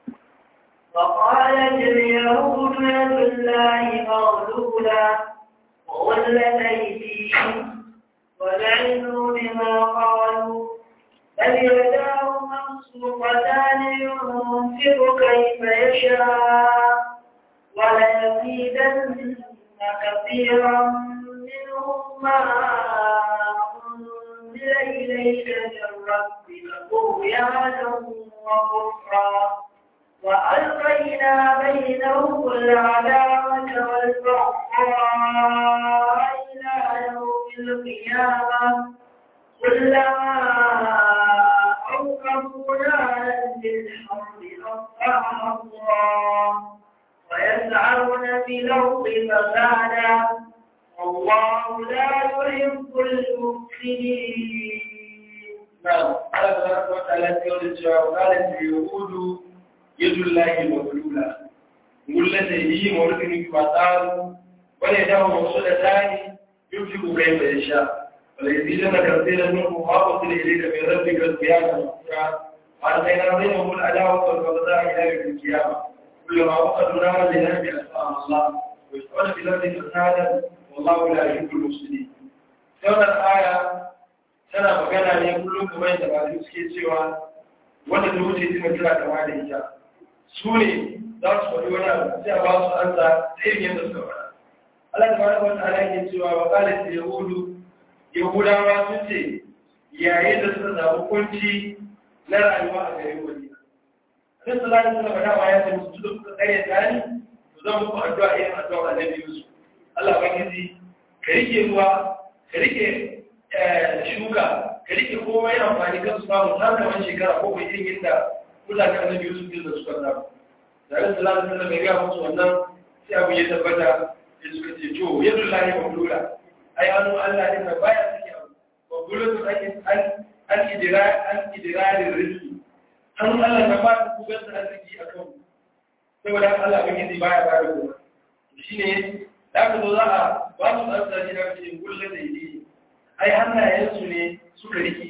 وقالت اليهود يد الله مغلولة وغلت أيديهم ولعنوا بما قالوا بل يداه مبسوطتان ينفق كيف يشاء وليزيدن كثيرا منهم ما أنزل إليك من ربك طغيانا وكفرا وألقينا بينهم العداوة والبغضاء إلى يوم القيامة كلما أوقفوا نارا للحرب أطفأها الله ويسعون في الأرض فسادا والله لا يحب المفسدين نعم قال تبارك وتعالى يقول وقالت اليهود يد الله مغلولة غلة هي موركن كما قالوا ولا موصولتان يمسك كيف يشاء وليزيدن كثيرا منهم ما أرسل إليك من ربك القيامة والسرعة وألقينا بينهم العداوة والبغضاء إلى يوم القيامة كلما وقدوا نارا لنهب أسماء الله ويسأل في الأرض فسادا wallahu la yuhibbul mufsidin wannan aya tana magana ne kullum kamar yadda ba suke cewa wanda da wuce suna kira kama da ita su ne za su faɗi wani abu sai a ba su an sa irin yadda suka faɗa Allah ta fara wata ala yake cewa wa kala ta yahudu yahudawa sun ce yayin da suka samu kunci na rayuwa a garin wani sai su lalata suka faɗa ma ya ce musu duk suka tsare tani to zan muku addu'a irin addu'a annabi Yusuf Allah ubangiji ka rike ruwa ka rike shuka ka rike komai amfani kan su samu har kamar shekara ko bai irin yadda mutane annabi Yusuf din da suka samu da ran sallallahu alaihi wasallam ya ga musu wannan sai abu ya tabbata sai suka ce to yadu lahi mamlula ai anu Allah din da baya suke abu mamlula to ake an an idira an idirarin rizki anu Allah da ba ku ga arziki akan saboda Allah bai yi baya ba da kuma shine da aka zo za a ba su tsarsa da ce kullum da yi ai hannayensu ne suka rike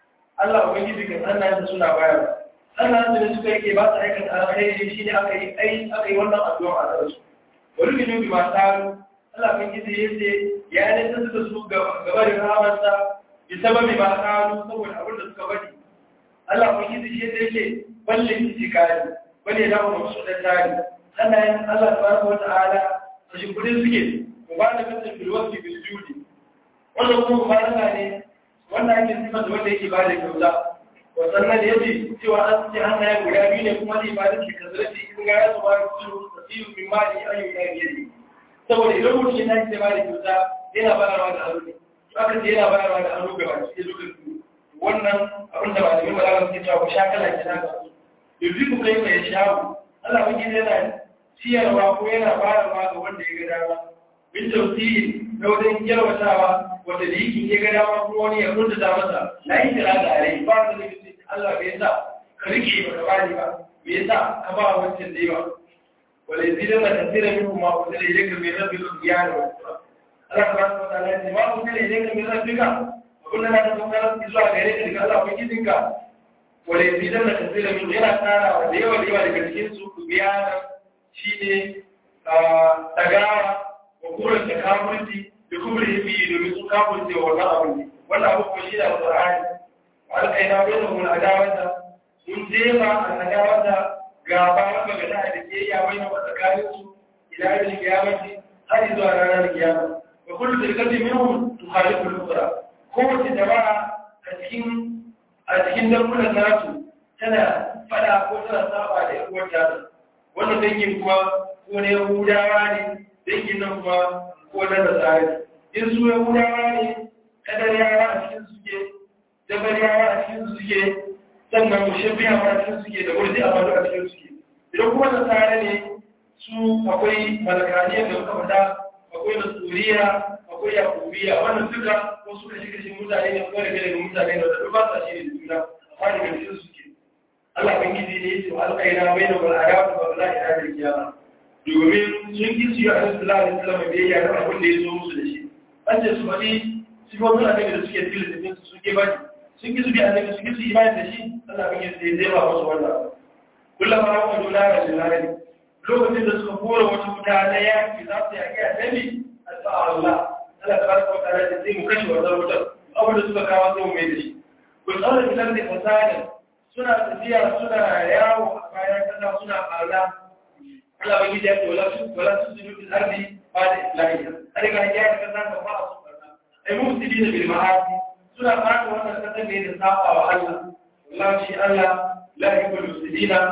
Allah ubangiji kan hannayensu suna bayar hannayensu ne suka rike ba su aikata alkhairi shi ne aka yi ai aka yi wannan addu'a a kansu wani minu bi masu haru Allah ubangiji ya ce ya ne ta suka su gaba da rahamarsa bi sababi ba haru saboda abin da suka bari Allah ubangiji shi ya ce balle ki kari balle da mu su da tari hannayen Allah tabaraka wa ta'ala a shimfiɗin suke mu ba da kasar filwafi biljudi wannan kuma mubaraka ne wannan ake sifar da wanda yake ba da kyauta wasannan ya ce cewa an ce hannayen guda biyu ne kuma zai ba da ke kazarci in ga ya su ba da su tasiru min mali ayyuka biyar ne saboda idan mutum ya tashi ba da kyauta yana bayarwa da hannu ne aka ce yana bayarwa da hannu gaba cikin lokacin wannan abin da ba da mimma za su cewa ku sha kala ke nan yanzu ku kai mai shawo Allah mun gina yana ciyarwa ko yana bayarwa ga wanda ya ga dama bin tausiyi na wajen yarwatawa wanda da yake ya ga dama kuma wani ya kunta da masa na yi kira da rai ba da zai Allah bai sa ka rike ba ka bani ba bai sa ka ba wancan da yawa wala yazidan na tasira min kuma ko da yake mai rabbi ko iyana Allah subhanahu wa ta'ala ya ce ma ko da yake mai rabbi ka abin da na ta tsara zuwa gare ka daga Allah ko kidinka wala yazidan na tasira min yana tsara da yawa da yawa daga cikin su ku biyana shine tagawa wa kuren da kafirci da kuma himi domin su kafirce wa wannan abu ne wannan abu kuma shi da alƙur'ani wa alƙaina bai da mun adawata mun jefa a adawata gaba wanda ga da da ke ya wai na tsakanin su ila yawmin qiyamati har zuwa ranar kiyama wa kullu tilkati minhum tukhalifu al-ukhra kowace jama'a a cikin a cikin dangunan nasu tana fada ko tana saba da yan uwar wannan dangin kuma ko ne Yahudawa ne dangin nan kuma ko na Nasara in su Yahudawa ne kadariyawa a cikin suke dabariyawa a cikin suke sannan mushabbiyawa a cikin suke da murji a a cikin suke idan kuma Nasara ne su akwai malakaniyar da muka faɗa akwai nasuriya akwai yakubiya wannan duka ko suka shi kashin mutane ne kuma daga daga mutane da duk ba sa shi ne da juna amma daga cikin suke Allah bangiji ne ya ce alƙaina bai da bal'ada ba za a ina da kiyama domin sun ki su yi a nasu lalata salama biyayya na abin da ya zo musu da shi an ce su faɗi sifofin annabi da suke cikin littafin su suke baki sun ki su bi annabi sun ki su imani da shi Allah ban yi sai zai ba musu wannan kullum ma wa juna da jilali lokacin da suka kora wata wuta na yaki za su yaki annabi addu'a Allah Allah tabaraka wa ta'ala sai mu kashe wannan wutar abin da suka kawo sai mu mai da shi kun tsara fitar da fasada suna tafiya suna yawo a bayan kasa suna ɓarna Allah bai gida ce wala su wala su su fil ardi ba da islahi har ga ya ka san ka ba su barna ai mufsidina bil ma'asi suna fara wannan kasan ne da saba wa Allah wallahi shi Allah la yuhibbul mufsidina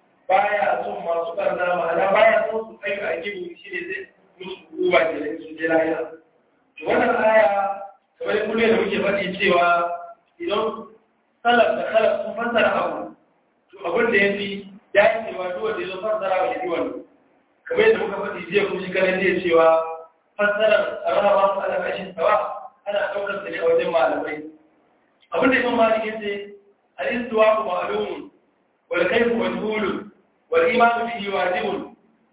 baya son masu barna ma'ana baya son su kai a gibu shi ne zai musu uwa ke su je lahira to wannan aya kamar kullum da muke faɗi cewa idan salaf da khalaf sun fassara abu to abin da yafi ya yi cewa duk wanda ya zo fassara wa yabi wannan kamar yadda muka faɗi jiya kuma shi kanan jiya cewa fassarar rahama su ala kashin tawa ana ɗaukar da ne a wajen malamai abin da imam malik yace al-istiwa ma'lum wal kayfu majhul wal iman bihi wajibun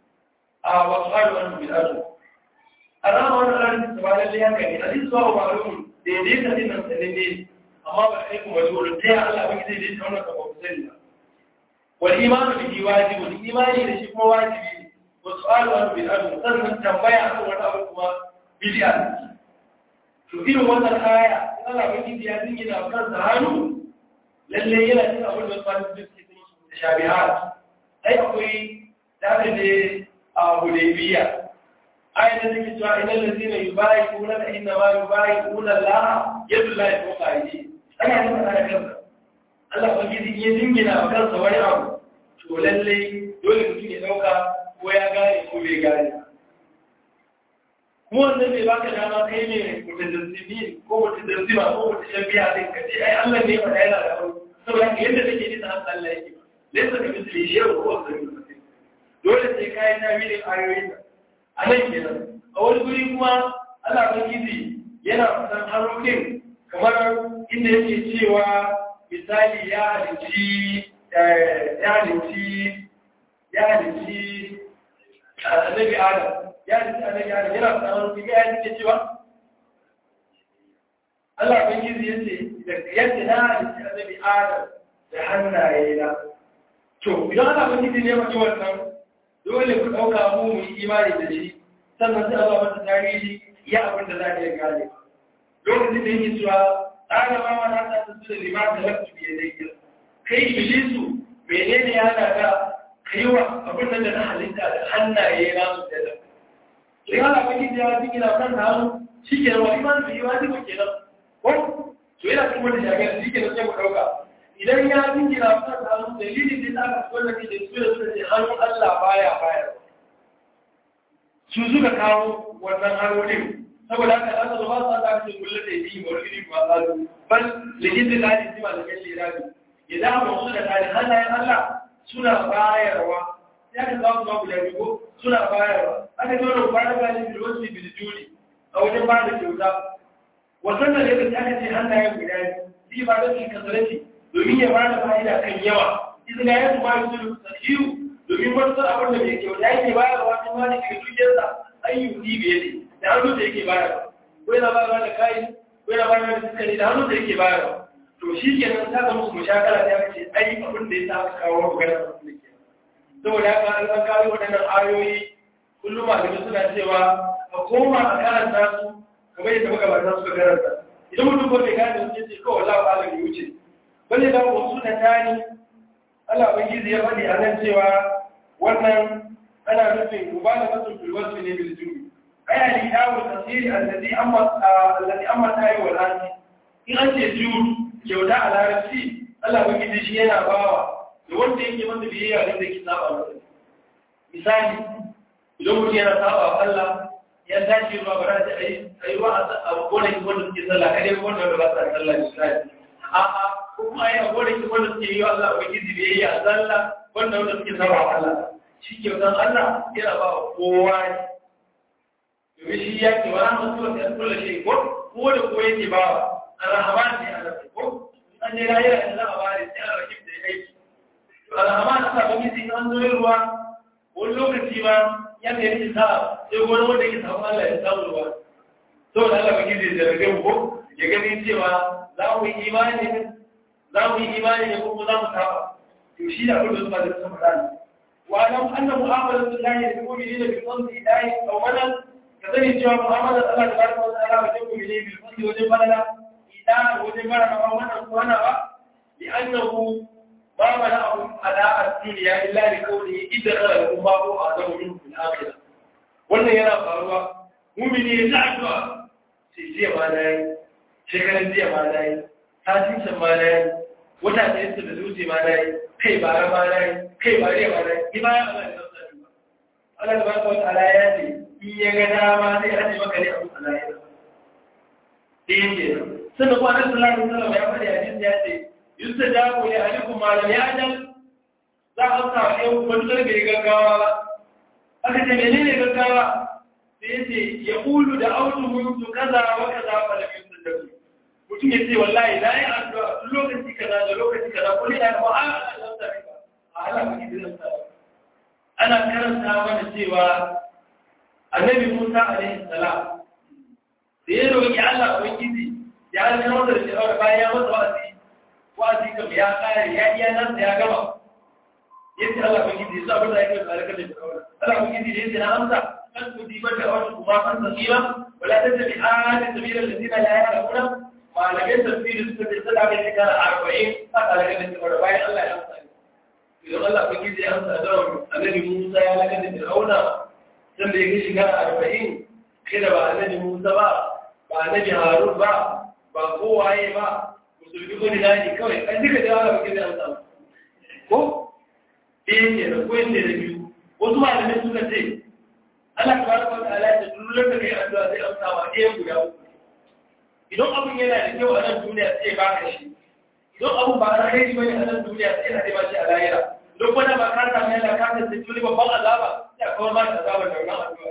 a wa su'alu anhu bil ajr arama wannan lalin tawa lalle haka ne al-istiwa ma'lum daidai ka din nan sanin ne amma ba kai kuma majhul ta Allah ba zai daidai wannan ka ba ku sani ba والإيمان به واجب الإيمان لشي هو واجب والسؤال عن بالأمر sannan tambaya akan wani abu kuma bid'a to irin wannan aya Allah bai ji ya dinga da kansa hannu lalle yana cikin abin da su suke cikin shabihat ai akwai da ne a Hudaybiya ayat da take cewa innal ladina yubayi'una ka inna ma yubayi'una Allah yadu Allah fawqa aydi ana yin ana kansa Allah ba gidi ya dingina wa kansa wani abu to lalle dole mutum ya dauka ko ya gane ko bai gane mu wannan bai baka dama kai ne mutajassimi ko mutajassima ko mutashabbiha din ka ce ai Allah ne fa yana da abu saboda yadda take ji ta Allah yake laysa ka misli shay'un ko sai dole sai kai tawilin ayoyin a nan kenan a wani guri kuma Allah Ubangiji yana fasan harokin kamar inda yake cewa misali ya halici ya halici ya halici annabi Adam ya halici annabi Adam yana fasan harokin ya halici cewa Allah Ubangiji ya ce yadda na halici annabi Adam da hannaye na to idan Allah Ubangiji ne mace wannan dole ku ɗauka mu mu yi imani da shi sannan sai Allah mata tarihi ya abin da za a iya gane lokacin da yake cewa tsara ma wani hata ta su da limar da lafi biye da yake kai iblisu menene ya hana ka kai wa abin da na halitta da hannaye na su da lafi sai Allah ba ki da ya gina kan hannu shi ke wa iman da yiwa ne ke nan ko to yana cikin wani jami'a shi ke nan sai mu ɗauka idan ya jingina kan hannu dalilin da aka so da ke da su da su da ce hannun Allah baya baya su suka kawo wannan harolin saboda haka za su zama su aka ce kulle da yi wa wani ba za su bal likin da ladi sima da kashe rabi idan aka wasu da tare hannayen Allah suna bayarwa ya ka kawo su babu da rigo suna bayarwa aka ce wani ba da gani bil wasu bil juli a wajen ba da kyauta wasan da yake aka ce hannayen guda biyu ba da shi kasarci domin ya bada fa'ida kan yawa idan ya yi ma su sahihu domin wani abin da mai kyau da yake bayar wa wani wani daga dukiyarsa ayyuki biye ne da hannu da yake bayar ko yana bayar da kayi ko yana bayar da sukari da hannu da yake bayar to shi ke nan ta zama su mushakala ta ce ai abin da ya sa aka kawo magana da su ke saboda haka an san kawo waɗannan ayoyi kullum malamai suna cewa a koma a karanta su kamar yadda magabata suka karanta idan mutum ko bai gane su ce kawai lawa alam ya wuce bane da wasu da tani Allah ubangiji ya faɗi a nan cewa wannan ana nufin mubalaghatu fil wasf ne bil jumi ay al idawu tasiri alladhi amma alladhi amma tayi wal anti in an ce jud kyauta a larabci Allah ubangiji shi yana bawa da wanda yake masa biyayya da yake saba masa misali idan mutum yana saba Allah ya tashi ruwa ba za a yi ruwa a gonakin wanda suke sallah kadai wanda ba sa sallah misali a'a kuma ya gode ki wanda suke yi Allah ba gizi da yayi a zalla wanda wanda suke saba wa Allah shi ke dan Allah yana ba kowa ne domin shi ya ce wala masu wata ya kula shi ko ko da ko yake ba arhaman ne Allah ko an ne rayu da Allah ba ne sai Allah kif da aiki arhaman Allah ba gizi an zo ruwa wani lokaci ma ya ne yake sa sai wani wanda yake samu Allah ya samu ruwa saboda Allah ba gizi da rage ko ya gani cewa za mu yi imani za mu yi imani ne kuma za mu saba to shi da abin da suka da suka faɗa ne wa lam anna mu'amalat Allah ya kuma bi da bi fadli ilahi aw malan ka sani cewa mu'amalat Allah tabaraka wa ta'ala wa tabu bi bil fadli wa jin balala idan wajen bara na wannan ko wannan ba li annahu ma mana'u ala ad-dunya illa li qawlihi idra lahum ma huwa azamu min fil akhirah wannan yana faruwa mu'mini ya ta addu'a sai jiya ma dai shekaran jiya ma dai satin can ma na yi wata da yadda da zuci ma na yi kai bara ma na yi kai bare ma na yi ni ma ya Allah ya zama ba Allah da barka wata ala ya ce in ya ga dama zai aje maka ne abu ala ya ɗaya ke sannan kuma annabi sallallahu alaihi wasallam ya faɗi hadisi ya ce yustajabu li ahlikum ma lam ya'jal za a amsa wa yau wani zarge gaggawa ba aka ce menene gaggawa sai ya ce ya ƙulu da autu mutu kaza wa kaza fa lam yustajabu mutum ya ce wallahi na yi addu'a tun lokaci kaza da lokaci kaza ko ne na ba a alhamsa ba a ala ba ki dinan sa ana karanta mana cewa annabi Musa alaihi salam da ya roki Allah ubangiji ya halaka masa da shawara bayan ya masa wa'azi wa'azi kam ya kare ya iya nan ya gama yace Allah ubangiji sai abin da yake da halaka da shawara Allah ubangiji da yace na amsa kan ku dibar da wani kuma an tsira wala tattabi ahadin sabila alladhina la ya'lamuna malamin tafsiri suka ce sada mai shekara arba'in a talaga da cewa bayan Allah ya amsa idan Allah kun gizi ya amsa da annabi Musa ya laga da Fir'auna dan da yake shekara arba'in kai da ba annabi Musa ba ba annabi Harun ba ba kowaye ba musulmi ko da dani kawai an duka da Allah kun gizi ya amsa ko eh ke da ko ne da biyu wasu malamai suka ce Allah tabaraka wa ta'ala ya dullar da kai addu'a sai amsa wa ɗayan guda uku idan abun yana da kyau a nan duniya sai ba ka shi idan abun ba a kai bane a nan duniya sai a ba shi a lahira don wanda ba ka samu yana ka ta sai tuni babban azaba sai a kawar ma da azaba da wannan addu'a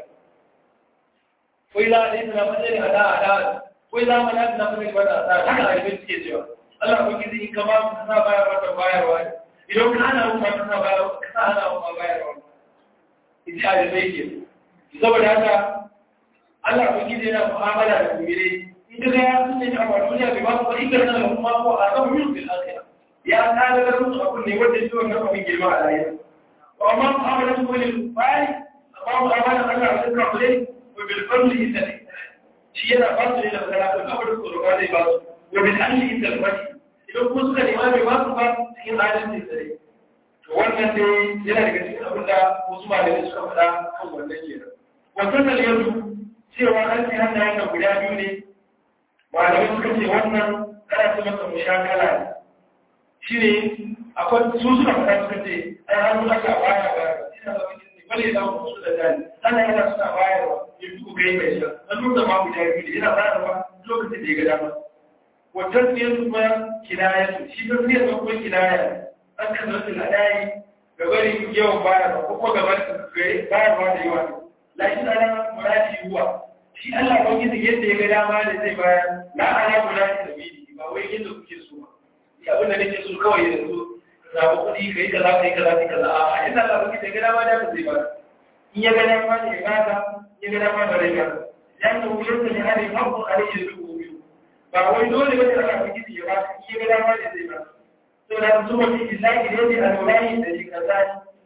ko ila ne tana fadin ada ada ko ila mana tana fadin wanda ada haka a yi suke cewa Allah ko kizi in ka ba mu sa bayar wata bayarwa idan ka hana mu ka sa bayarwa ka sa hana mu bayarwa ita da sai ke saboda haka Allah ko kizi yana mu'amala da kumire إذا يأتي أمرنا بما فإذا لهم ما هو أعظم من في الآخرة يا هذا لم أكن يودي سوى النفع من جماعة الآية وما أمر سوى للفعل أمام أمانة أن أعطيك عليه وبالفضل إذا شيء فضل إلى ثلاثة الأمر القرآن باس وبالأهل إذا الفضل إذا كنت الإمام ما تبقى في عالم الإسرائيل wannan dai yana daga cikin abin da wasu malamai suka faɗa kan wannan kenan wannan yanzu cewa an ce hannayen da guda biyu ne malamai suka ce wannan kana ce masa mushakala ne shi ne akwai su suna fata suka ce ai hannu aka baya ba ina da wani ne bale da mu su da dani ana yana suna bayarwa ya fi kai mai sha an nuna ma guda biyu ne yana bayarwa lokacin da ya ga dama wannan ne kuma kinaya su shi ta siyar kuma kinaya an kan zasu ladayi ga bari yawan bayarwa ko kuma ga bari bayarwa da yawa lakin ana muradi yuwa shi Allah ba gizo yadda ya ga dama da zai bayar na ana kula da sabili ba wai yadda kuke so ba ni abin da nake so kawai yanzu ka samu kuɗi ka yi kaza ka yi kaza ka yi kaza a yadda Allah ba gizo ya ga dama da ka zai bayar in ya ga dama ne ya baka in ya ga dama ba zai baka ya ta wuyar da ne hali haƙƙo a rage da dubu biyu ba wai dole ba ne Allah ba gizo ya baka in ya ga dama ne zai baka to da su mafi isaki da yadda alwalayi da shi kaza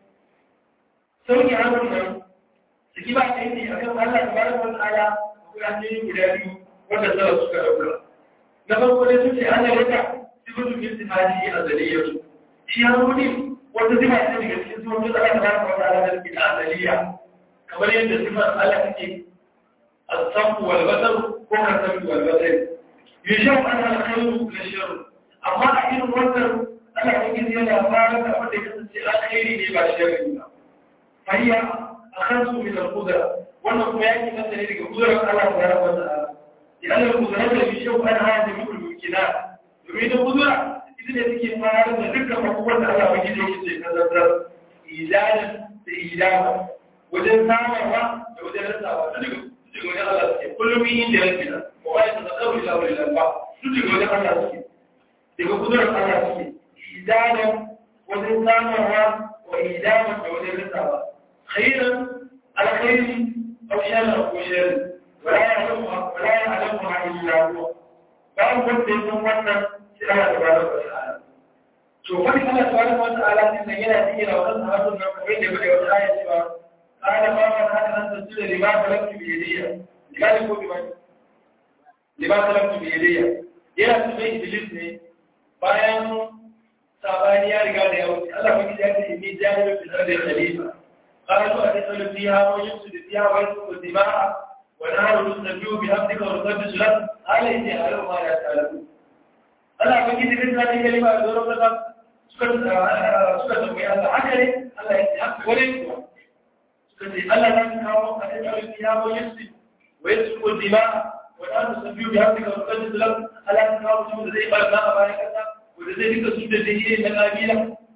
sauki hannun nan Saki ba ta yi a kan Allah ta bada wani ala akwai hanyoyi guda biyu wanda zara suka ɗauka. Na farko dai sun ce ana rika sifatu min sifati azaliyya su. Shi ya rubuti wata sifa ce daga cikin sifatu da Allah ta bada wani ala da ke azaliyya. Kamar yadda sifar Allah take الصف والبصر وكالسمع والبصر يشوف أن الخير للشر أما أحيان الوزر أنا أجد يلا فارغ أبدا يكسر الخير لبا الشر فهي أخذ من القدرة وأنه يأتي مثلا إلى قدرة الله سبحانه وتعالى لأن القدرة يشوف أنها جميع الممكنات يريد القدرة إذن يتكي فارغ ذكر مقوة الله وجد يكسر نظر إيجادا إيجادا wajen samarwa da wajen rasawa duk daga wajen Allah suke kullum yin da yake nan ba wai ta tsaro ila wani lamba duk daga wajen Allah suke daga kudurar Allah suke idanan wajen samarwa wa idanan da wajen rasawa khairan alkhairi aw sharran ko sharri wala ya'lamu wala ya'lamu illa huwa babu wanda ya san wannan sai Allah tabaraka wa ta'ala to wani Allah tabaraka wa ta'ala din yana cikin wannan sahabban nan kamar da bai wata aya cewa قال ما من هذا أن تسجد لما خلقت بيدي لما يكون بمن لما خلقت بيدي yana su mai iblis ne bayan sabani ya riga da ya wuce Allah ba ya ce inni jahilun fil ardi khalifa qalu atasalu fiha wa yufsidu fiha wa yasfiku dima'a wa nahnu nusabbihu bihamdika wa nuqaddisu lak ala inni a'lamu ma la ta'lamun Allah ba ya ce da kalima da zoro da suka suka tambaye Allah haka ne Allah ya ce haka wani kuwa kace Allah zan kawo a cikin kiyama yasi wa yasku dima wa la tusabbihu bi hamdika wa qadis lak Allah zan kawo mutum da zai barna a bayan kasa wanda zai rika su da dai na kabila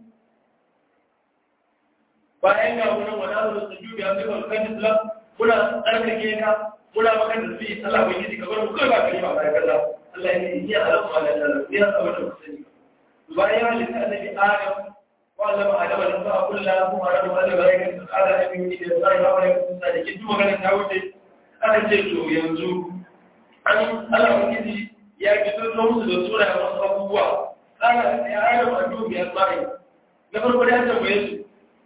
bayan ga wannan wa la tusabbihu bi hamdika wa qadis lak kuna tsarkake ka kuna maka da su Allah bai yi ka bar mu kai ba kai ba bayan kasa Allah ya yi ya alamu ala ta'ala ya sabata ku sani bayan halitta annabi Adam وعلم آدم الأسماء كلها ثم علم أن ملائكة قال أمين إلى الله وعليكم السلام كنت مغانا تاوتي أنا جيتو ينزو أن أنا أكيد يا كتب نوم سورة وصفوا قال يا آدم أدوم يا أسمائي نفر قد أنت ويسو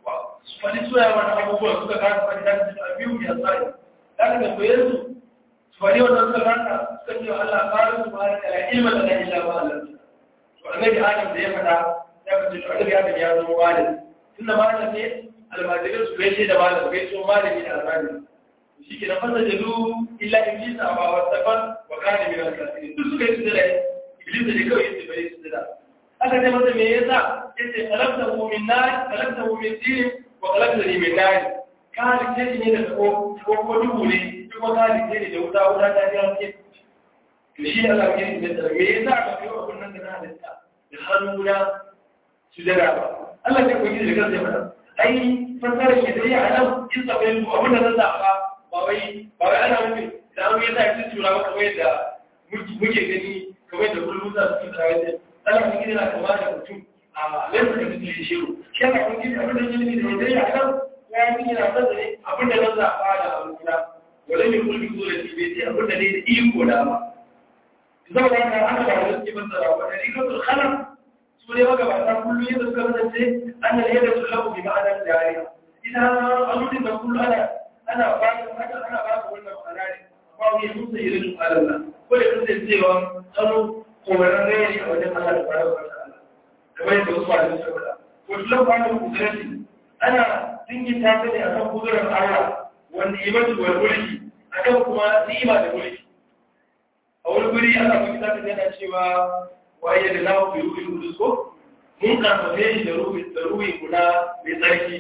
فلي سورة وانا أبوه سورة كانت فلي أبيو يا أسمائي لكن ويسو wani wannan suka ranta suka ce wa Allah ƙarin su ma'ana kala ilma da na illa ma Allah to annabi Adam da ya faɗa ya fice to annabi Adam ya zama malami tunda malam ne almajirin su bai ce da malam bai so malami da almajiri shi ke na fasa jadu illa iblis a ba wa saban wa kana min al-kafirin duk suka yi sujada iblis da kawai yace bai sujada aka ce masa me yasa yace khalaqtahu min nar khalaqtahu min tin wa khalaqtani min nar ka halice shi ne da ko ko ko duhu ne kuma ka halice ne da wuta wuta ta ji haske to shi Allah ya yi da me yasa ka kai abun nan da na halitta da hannuna sujada ba Allah ya koyi da kansa ya fada ai fasarar shi dai a nan kisa bai mu abin da zan zaɓa ba wai ba wai ana nufin da an yi sa shi tura ba kamar yadda muke gani kamar yadda kullum za su tura wajen ana wani gida na kama da mutum a lansa da mutum ya shiru shi yana wani gida abin da ya yi da dai a nan ya yi yana fasa ne abin da zan zaɓa da abokina wale mai kulki zuwa da bai ce abin da ne da iko da ba zama da haka ana da wani suke fassara wa da rikatul khalam su ne magabata kullum yadda suka kasance an da yadda su lagu bi ma'anar jariya ita aludin da kullum ana ana ba ka haka ana ba ka wannan ma'ana ne ba wani musa irin su alalla ko da kasance cewa hannu komarin rai a wajen Allah da fara wa ta'ala kamar yadda wasu malamai suka faɗa ko tulan kwanan kudurati ana dingita ta ne akan kudurar Allah wanda imatu wal mulki akan kuma ni'ima da mulki a wani guri Allah ba kita ta yana cewa waye da lawo bi ruhi kudus ko mun karfafe shi da ruhi da ruhi guda mai tsarki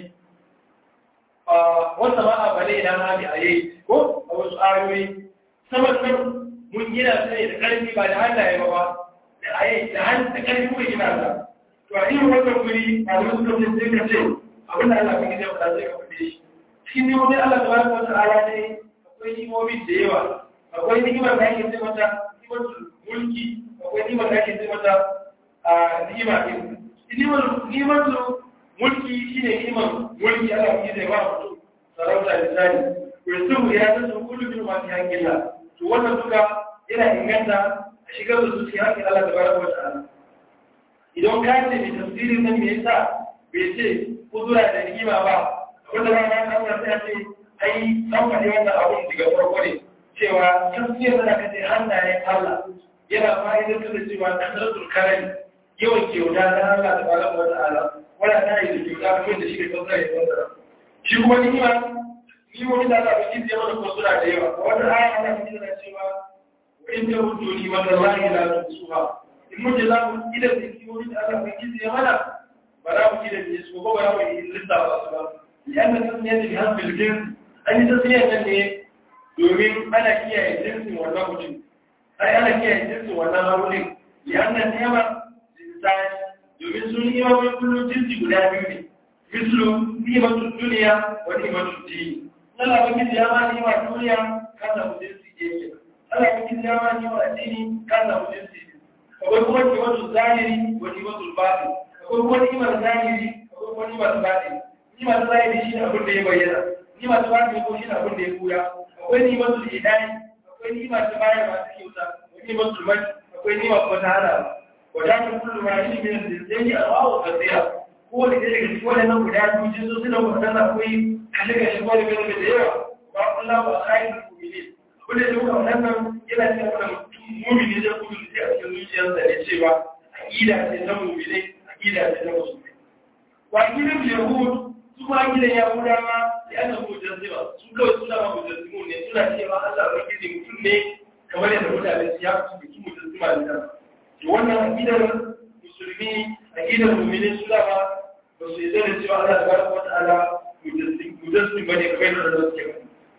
a wata ma a bale na hadi a yi ko a wasu ayoyi saman nan mun gina su ne da karfi ba da hannaye ba ba da ayi da hannu da karfi kuma gina ta to a irin wannan guri a wani suka ce sai ka ce abin da Allah kan gida ba sai ka fade shi cikin nemomi Allah tabaraka wa ta'ala ne akwai nimomi da yawa akwai ni'imar da ake ce mata ni'imar mulki akwai nimar da ake ce mata a nima ɗin nimar mulki shi ne nimar mulki ala kuke zai ba mutum sarauta da tsari kuristu ya san su kudu bin masu hankila to wannan duka yana inganta a shigar da su cikin hankali ala da bara wata ala idan ka ce mai tafsirin nan me yasa bai ce kudura da nima ba wanda ba na kan ta ce ai an faɗi wannan abun daga farko ne cewa tafsirin da ka ce hannayen Allah yana fa'idantar da cewa kasaratul karami yawan kyauta na Allah ta bala wa ta'ala wala ta yi da kyauta kuma da shi da kansa ya kansa shi kuma ni ma ni wani da Allah bai ji mana ko suna da yawa wata aya ana cikin da cewa wa in ta hudu ni ma wallahi la tusuha in mun za mu idan da ki wani da Allah bai ji mana ba za mu idan da su ko ba za mu yi lissafa su ba yana tasniya da bihan bilgin an yi tasniya nan ne domin ana kiyaye jinsin wannan mutum ai ana kiyaye jinsin wannan haulin liannan nema jinsani domin sun yi wani kullum jinsi guda biyu ne mislu nimatun duniya wa nimatun dini Allah ba kici ya ma nima duniya ka samu jinsi yake Allah ba kici ya ma nima addini ka samu jinsi akwai kuma nimatun zahiri wa nimatun batin akwai kuma nimar zahiri akwai kuma nimar batin nimar zahiri shi ne abin da ya bayyana nimar batin ko shi ne abin da ya kura akwai nimatun idani akwai nima ta baya masu kyauta wani musulman akwai nima kuma ta hana wadatar kullum ma shi ne da zai yi alwawo kasira ko da ke daga cikin wannan guda biyu jin sosai da wannan akwai kashe kashe ko da gani da yawa ba kula ba kai da kumile wanda ya duka wannan yana cikin wannan mumini zai kudu sai a cikin zuciyarsa ne cewa aqida ce ta mumine aqida ce ta musulmi wa aqidan yahud su ma aqidan yahudawa da ana mujazzima su kawai suna ma mujazzimu ne suna cewa Allah ubangiji mutum ne kamar yadda mutane su ya fi su mujazzima ne to wannan aqidar musulmi aqidar mu'minin su da ba su yi da cewa Allah tabaraka wa ta'ala mujazzim bane kamar yadda da suke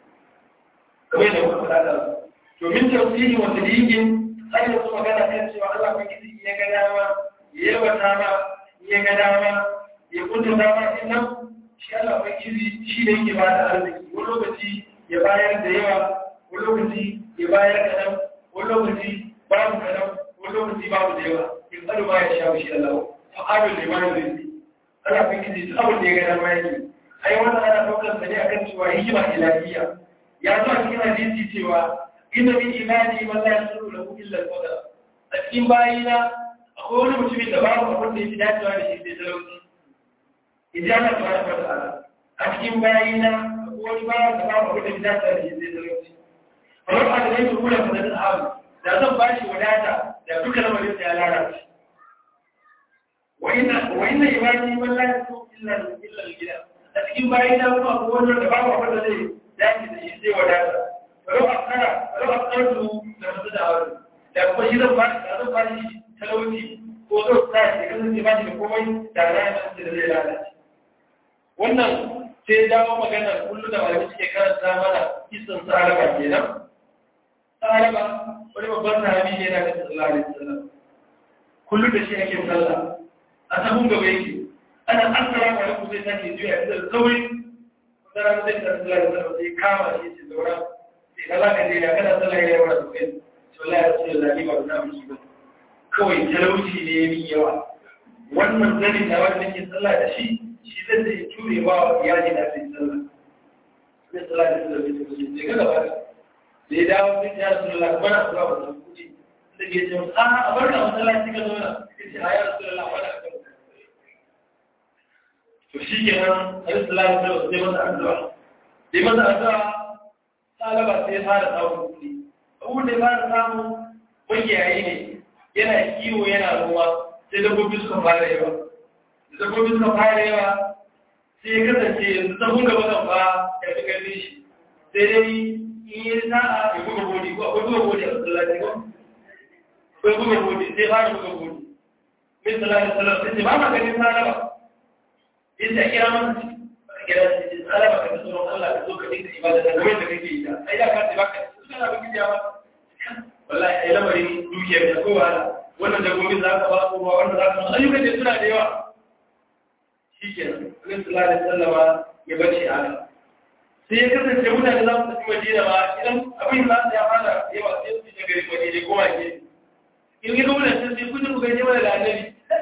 kamar yadda muka faɗa da to min tafsiri wa tadhiqin sai da su magana kan cewa Allah ubangiji ya ga dama ya yabata ma ya ga dama ya kunta dama innan shi Allah ubangiji shi ne yake bada arziki wani lokaci ya bayar da yawa wani lokaci ya bayar kaɗan wani lokaci babu kaɗan wani lokaci babu da yawa in tsaro ba ya sha shi Allah fa'alul liman rizqi Allah ubangiji duk abin da ya ga dama yake ai wannan ana daukar sa ne akan cewa hikima ilahiyya ya zo a cikin hadisi cewa inna min ibadi man la yasuru lahu illa al-qadar a cikin bayina akwai wani mutumin da babu abin da ya fi dacewa da shi sai talauci idan Allah tabaraka wa ta'ala a cikin bayina akwai wani babu da babu abin da ya fi dacewa da shi sai talauci kamar a da yake kula fa da hawo da zan ba shi wadata da duka lamarin sa ya lalace wa inna wa inna ibadi man la yusu illa illa al-gida a cikin bayan da kuma ko wanda da babu abin da zai dace da shi sai wadata ro akara ro akartu da mutu da hawo da kuma shi zan ba shi zan ba shi talauci ko zan sa shi kan zai ba shi da komai da rayuwar da zai lalace wannan sai dawo magana kullum da malamai suke karanta mana kisan saraba kenan saraba wani babban sahabi ne na kasu sallallahu alaihi wasallam kullum da shi ake sallah a sabon gaba yake ana assalamu alaikum sai take juya da sauri wata rana sai ta sallallahu alaihi wasallam sai kama shi ce zaura sai ka za ka je ya kana sallah ya yawa sosai to Allah ya ce Allah ni ba za mu shi ba kawai talauci ne min yawa wannan zanin da wanda nake sallah da shi shi zai zai ture ba wa iyali na sai sallah sai sallah da sallah da sallah sai ga gaba da ya dawo sai ya sallah kuma na zuwa wannan kuɗi da ke ce a a bar da masallaci ka zauna sai ce a ya sallah wala ka to shi ke nan sai sallah da sallah sai masa addu'a sai masa addu'a talaba sai ya fara samun kuɗi abubuwan da ya fara samu magiyayi ne yana kiwo yana ruwa sai dabbobi suka fara yawa dabbobi suka fara yawa sai ya kasance yanzu sahun gaba kan ba ya fi gani shi sai dai in yi sa'a ya buga bodi ko akwai buga bodi a masallaci ko akwai buga bodi sai fara buga bodi min sallallahu alaihi sai ce ba ma ganin sana ba in sai kira mana shi ba kira shi ce sana ba ka tsoron Allah ka zo ka dinga ibada da game da kake yi ta ai da ka ce ba ka su kana bugi ya ba wallahi ai lamarin dukiyar da kowa wannan dabbobin za ka ba su ruwa wanda za ka ayyukan da suna da yawa shi ke nan sallallahu alaihi sallama ya bace haka sai ya kasance mutane za su tafi madina ba idan abin za su ya fara yawa sai su je gari madina ko ke in ga gwamna sun sai kudin ku gaje mana da annabi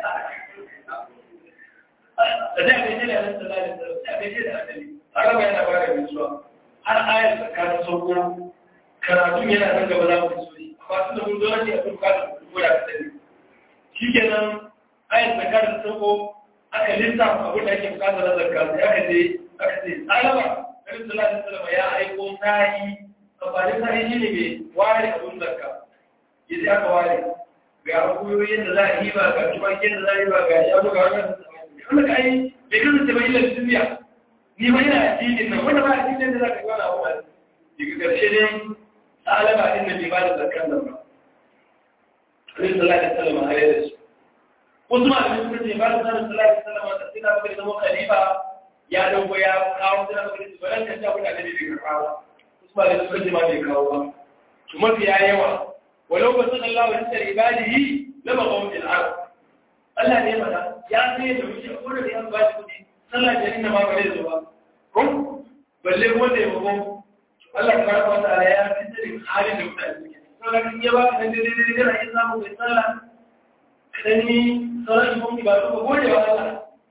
da da gaje da annabi sallallahu alaihi wasallam sai gaje da annabi araba yana ba da gaisuwa har ayar tsakanin sauko karatu yana nan gaba za mu so shi amma tun da mun zo nan ne a turka da ko da kasani shikenan ayar tsakanin sauko aka lissafa abin da ake bukatar na zakka sai aka je aka ce alama nabi sallallahu alaihi wasallam ya aiko sa'i amfani sa'i shine mai ware abin zakka yace aka ware ga akuyoyin da za a yi ba ga tumakin da za a yi ba ga shanu ga wannan wanda ka yi bai kasance ba illa duniya ni ba ina addinin nan wanda ba addinin da za ka gwana wa daga ƙarshe dai alama din da bai ba da zakkan nan ba Nabi sallallahu alaihi wasallam har ya da su wasu malamai suka ce ba da sanin sallallahu alaihi wasallam da sina baka zama khalifa ya dauko ya kawo sina baka da balan kan ta kuna da bai kawo wasu malamai suka ce ma bai kawo ba to mafi ya yawa walau ba sanan Allah wa tsari ibadihi lama qawmin arab Allah ne mana ya sai da wuce ko da ya ba shi kudi sallah da inna ma bare zuwa ko balle wanda ya mako Allah tabaraka wa ta'ala ya fitar halin da mutane suke saboda kin ya ba kan dai dai dai kana yin samu kai sallah sani sauran ikon ba su ka gode wa Allah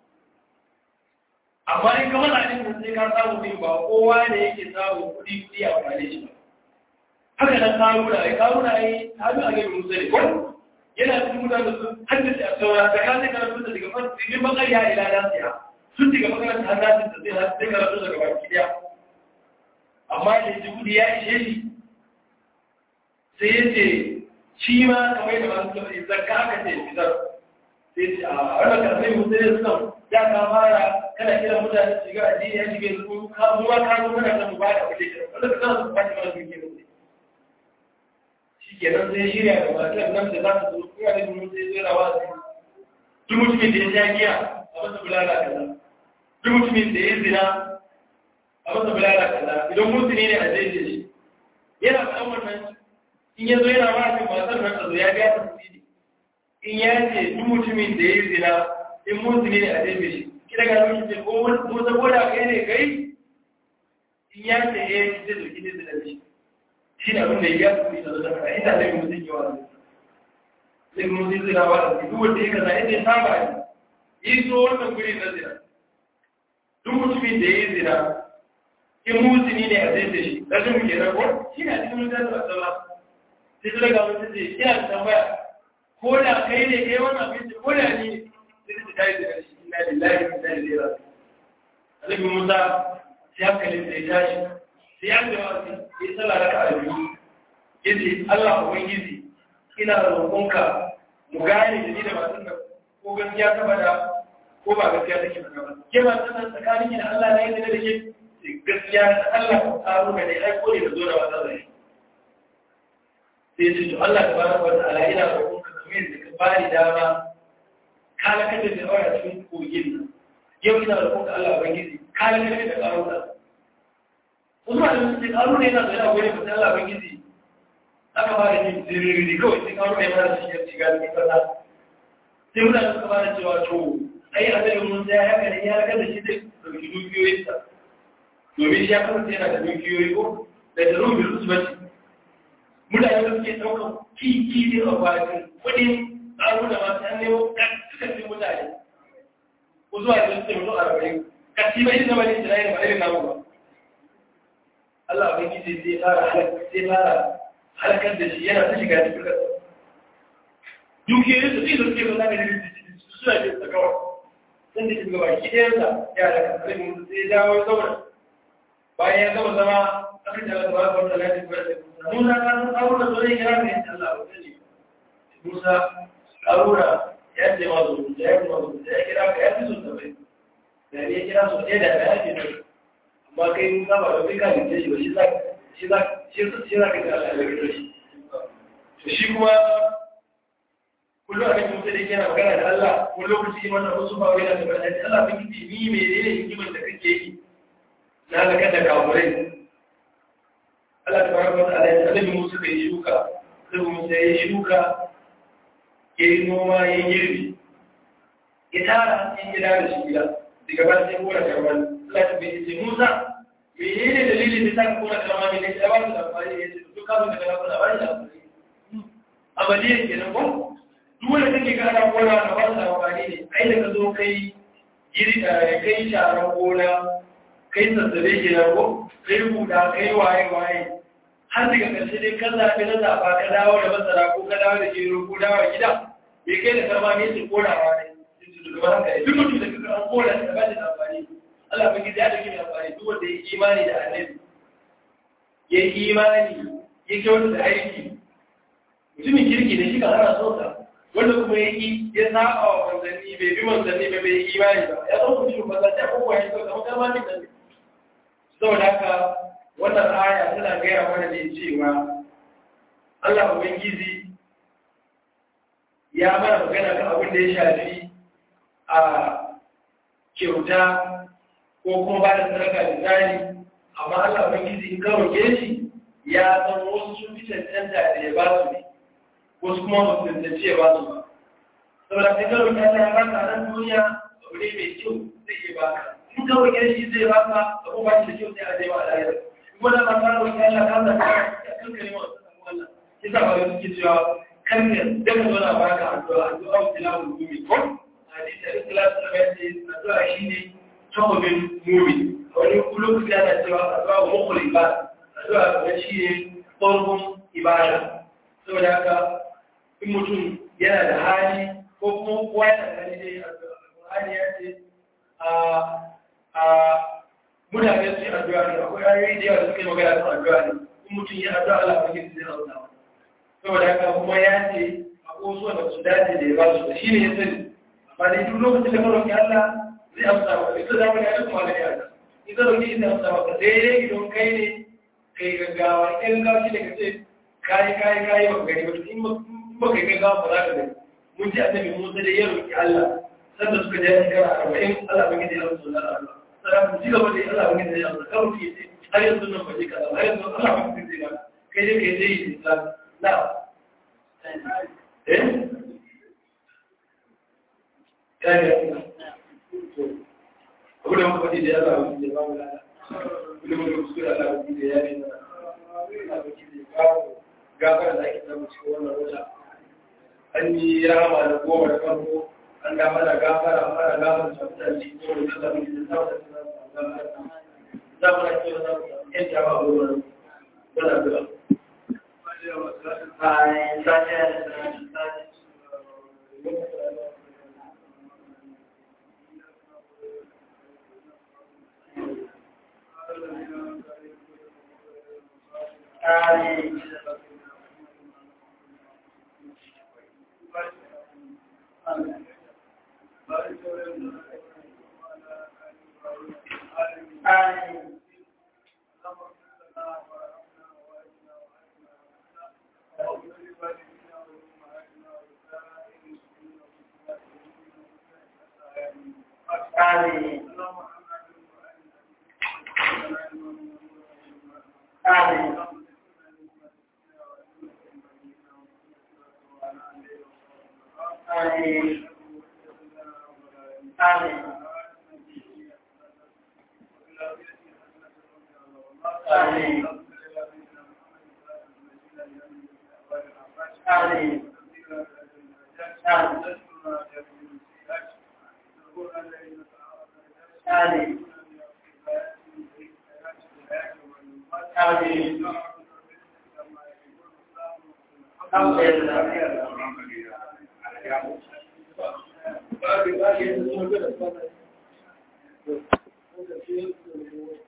amma in ka mana ɗin sai ka samu ɗin ba kowa ne yake samu kuɗi kuɗi a wane shi ba haka nan karuna ai karuna ai hadu a gaba musa ne ko yana cikin mutane su haddace a saura da ka sai karatu da daga farko cikin bakariya ila nasiya sun daga makaranta har nasin da sai sai karatu daga baki daya amma da ji kuɗi ya ishe shi sai ya ce shi ma kamar da masu tafi zakka aka ce fitar sai ce a wannan karfai musulun sun ya ka fara kana kira mutane su shiga addini ya shiga su ka zuwa ka zo kana kan ba da kuɗi kira wanda ka kana su kwace mana duke mutu shi ke nan sai shirya da masu nan da za su zo kuma da mun sai zai rawa su duk mutumin da ya sha giya a masa bulala kaza duk mutumin da ya zina a masa bulala kaza idan mutune ne a daidai shi yana faɗan wannan in ya zo yana ba shi matar nan zo ya biya tasiri in ya ce duk mutumin da ya yi zina in mutune ne a daidai shi kira ga mun ce ko ko saboda kai ne kai in ya ce eh ki ce ki ne zina shi shi ne abin da ya yi da da kai ina da mutum yawa sai mun ji zina ba da duk wanda ya kaza inda ya saba ne yi so wannan guri na zina duk mutumin da ya yi zina in mutune ne a daidai shi da zai muke na ko shi ne a cikin mutane da sallah sai su daga mutum ce ina da tambaya ko da kai ne kai wannan abinci ko da ni sai su tayi daga shi ina lillahi wa inna ilaihi raji'un Annabi Musa sai hankalin sai tashi sai an da wasi sai sallah raka a biyu yace Allah ubangiji ina roƙonka mu gane da ni da masu nan ko gaskiya ta bada ko ba gaskiya take faɗa ba ke ma sanan tsakanin ki da Allah ne yadda da ke gaskiya da Allah ko tsaro ga dai aiko ne da zo da wata zai sai ce to Allah tabaraka wa ta'ala ina roƙonka kamar yadda ka bani dama kala kada da aure cikin kogin nan yau ina roƙonka Allah ubangiji kala kada da ƙaruna wasu ma da su ce ƙaruna yana da yana goyi mutum Allah ubangiji aka ba da yin ziriri kawai sai ƙaruna ya mara shi ya shiga cikin ƙasa sai mutane suka ba da cewa to ai a zai mun ya haka ne ya haka da shi zai ɗauki dukiyoyinsa domin shi ya kasance yana da dukiyoyi ko da da rubin su bace mutane da suke ɗaukar kiki ne a bakin kuɗin tsaro da masu an nemo suka ce mutane ko zuwa da suke mutu arba'in kasi bai zama ne jirayen ba irin namu ba Allah bai kije sai fara sai fara halakar da shi yana ta shiga cikin kasa dukiyoyin su sai da suke ba za ka yi suna ce ta kawai sun da shiga baki ɗayansa ya da kasar mun sai ya dawo zauna bayan ya zama zama aka ji Allah tabaraka wa ta'ala ya ce Musa ka san tsaro da zai kira ka yace Allah ba sani Musa Haruna ya ce ma zuwa ya ce ma zuwa ya kira ka ya fi sun tabai da ne ya kira su ɗaya da ya ce ne amma kai Musa ba da kai ka ginte shi ba shi za shi za shi za ka ga Allah ya ginte shi to shi kuma kullum a kan mutum da yake na magana da Allah ko lokaci wannan wasu ba wai da ta bada Allah bin gidi ni me ne hikimar da kake yi na halakar da kafurai Allah ta baraka wa ta'ala ya annabi Musa kai shuka sai Musa ya shuka ya yi noma ya yi girbi ya tara ya gida da shi gida daga ba sai kora karman Allah ta bai ce Musa me ne dalilin da ta kora karman ne ya ba su da amfani ya ce duk kafin da kana kora ba shi da amfani amaliyan kenan ko duk wanda kake ga ana kora da ba su da amfani ne ai da ka zo kai giri kai sharan gona kai sassabe kenan ko kai rubuta kai waye waye har daga ƙarshe dai kan zaɓi na zaɓa ka dawo da masara ko ka dawo da gero ko dawo da gida bai kai da karma ne su korawa ne duk mutum da kuka an kora da ba da amfani Allah ba gida ya da gina amfani duk wanda ya imani da annabi ya yi imani ya kyautu da aiki mutumin kirki da shi kan ana son sa wanda kuma ya yi ya saba wa manzanni bai bi manzanni ba bai yi imani ba ya zama mutumin manzanni ya kowa ya kyauta kamar karma ne da saboda haka wannan aya tana gaya mana ne cewa Allah Ubangiji ya mana magana kan abin da ya shafi a kyauta ko kuma ba da sadaka da tsari amma Allah Ubangiji in kawo shi ya san wasu sun fi cancanta da ya ba su ne wasu kuma ba su cancanci ya ba su ba saboda sai karo ta ya baka a nan duniya abu ne mai kyau zai iya baka in kawo shi zai baka abu ba shi da kyau sai a je ba a lahira wanda ba ta roƙi Allah ka da ka kankare wa wannan kisa ba da suke cewa kanka da ka zo na baka addu'a addu'a wa tilawul mu'min ko hadisi da ikhlas da bayan addu'a shine tawabin mu'min wani kullum da yana cewa addu'a wa mukhul ibada addu'a ga shine farkon ibada saboda haka in mutum yana da hali ko kuma kowa yana da hali dai addu'a ya ce a a mutane su yi addu'a ne akwai ayoyi da yawa da suka yi magana kan addu'a ne in mutum ya addu'a Allah ba zai zai hausa saboda haka kuma ya ce a koso da su dace da ya ba su shi ne ya sani amma dai duk lokacin da maroki Allah zai amsa maka ita za mu yi kuma da ya ta ita roki ita amsa maka sai dai idan kai ne kai gaggawa in gaggawa shi ne ka ce kayi kayi kayi ba gani ba in ba kai gaggawa ba za ka gani mun ji annabi Musa da ya roki Allah sanda suka je shekara arba'in Allah ba gidi ya amsa wannan addu'a sai ci gaba da Allah wani da ya amsa kawai ke ce har yanzu nan baje kaza har yanzu Allah wani da ya kai dai kai dai yi islam na eh kai ne abu da muka faɗi da Allah wani da ba mu lada kullum da kuskure Allah wani da ya ne Allah wani da ya kawo gafara da ake samu cikin wannan wata an yi rahama da goma da farko an da mana gafara mana gafara da mutane cikin da zama da zama da zama da ke da yan jama a wurin wana da Amin. آمين آمين آمين آمين آمين آمين الحمد لله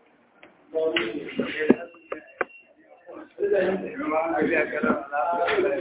Thank you.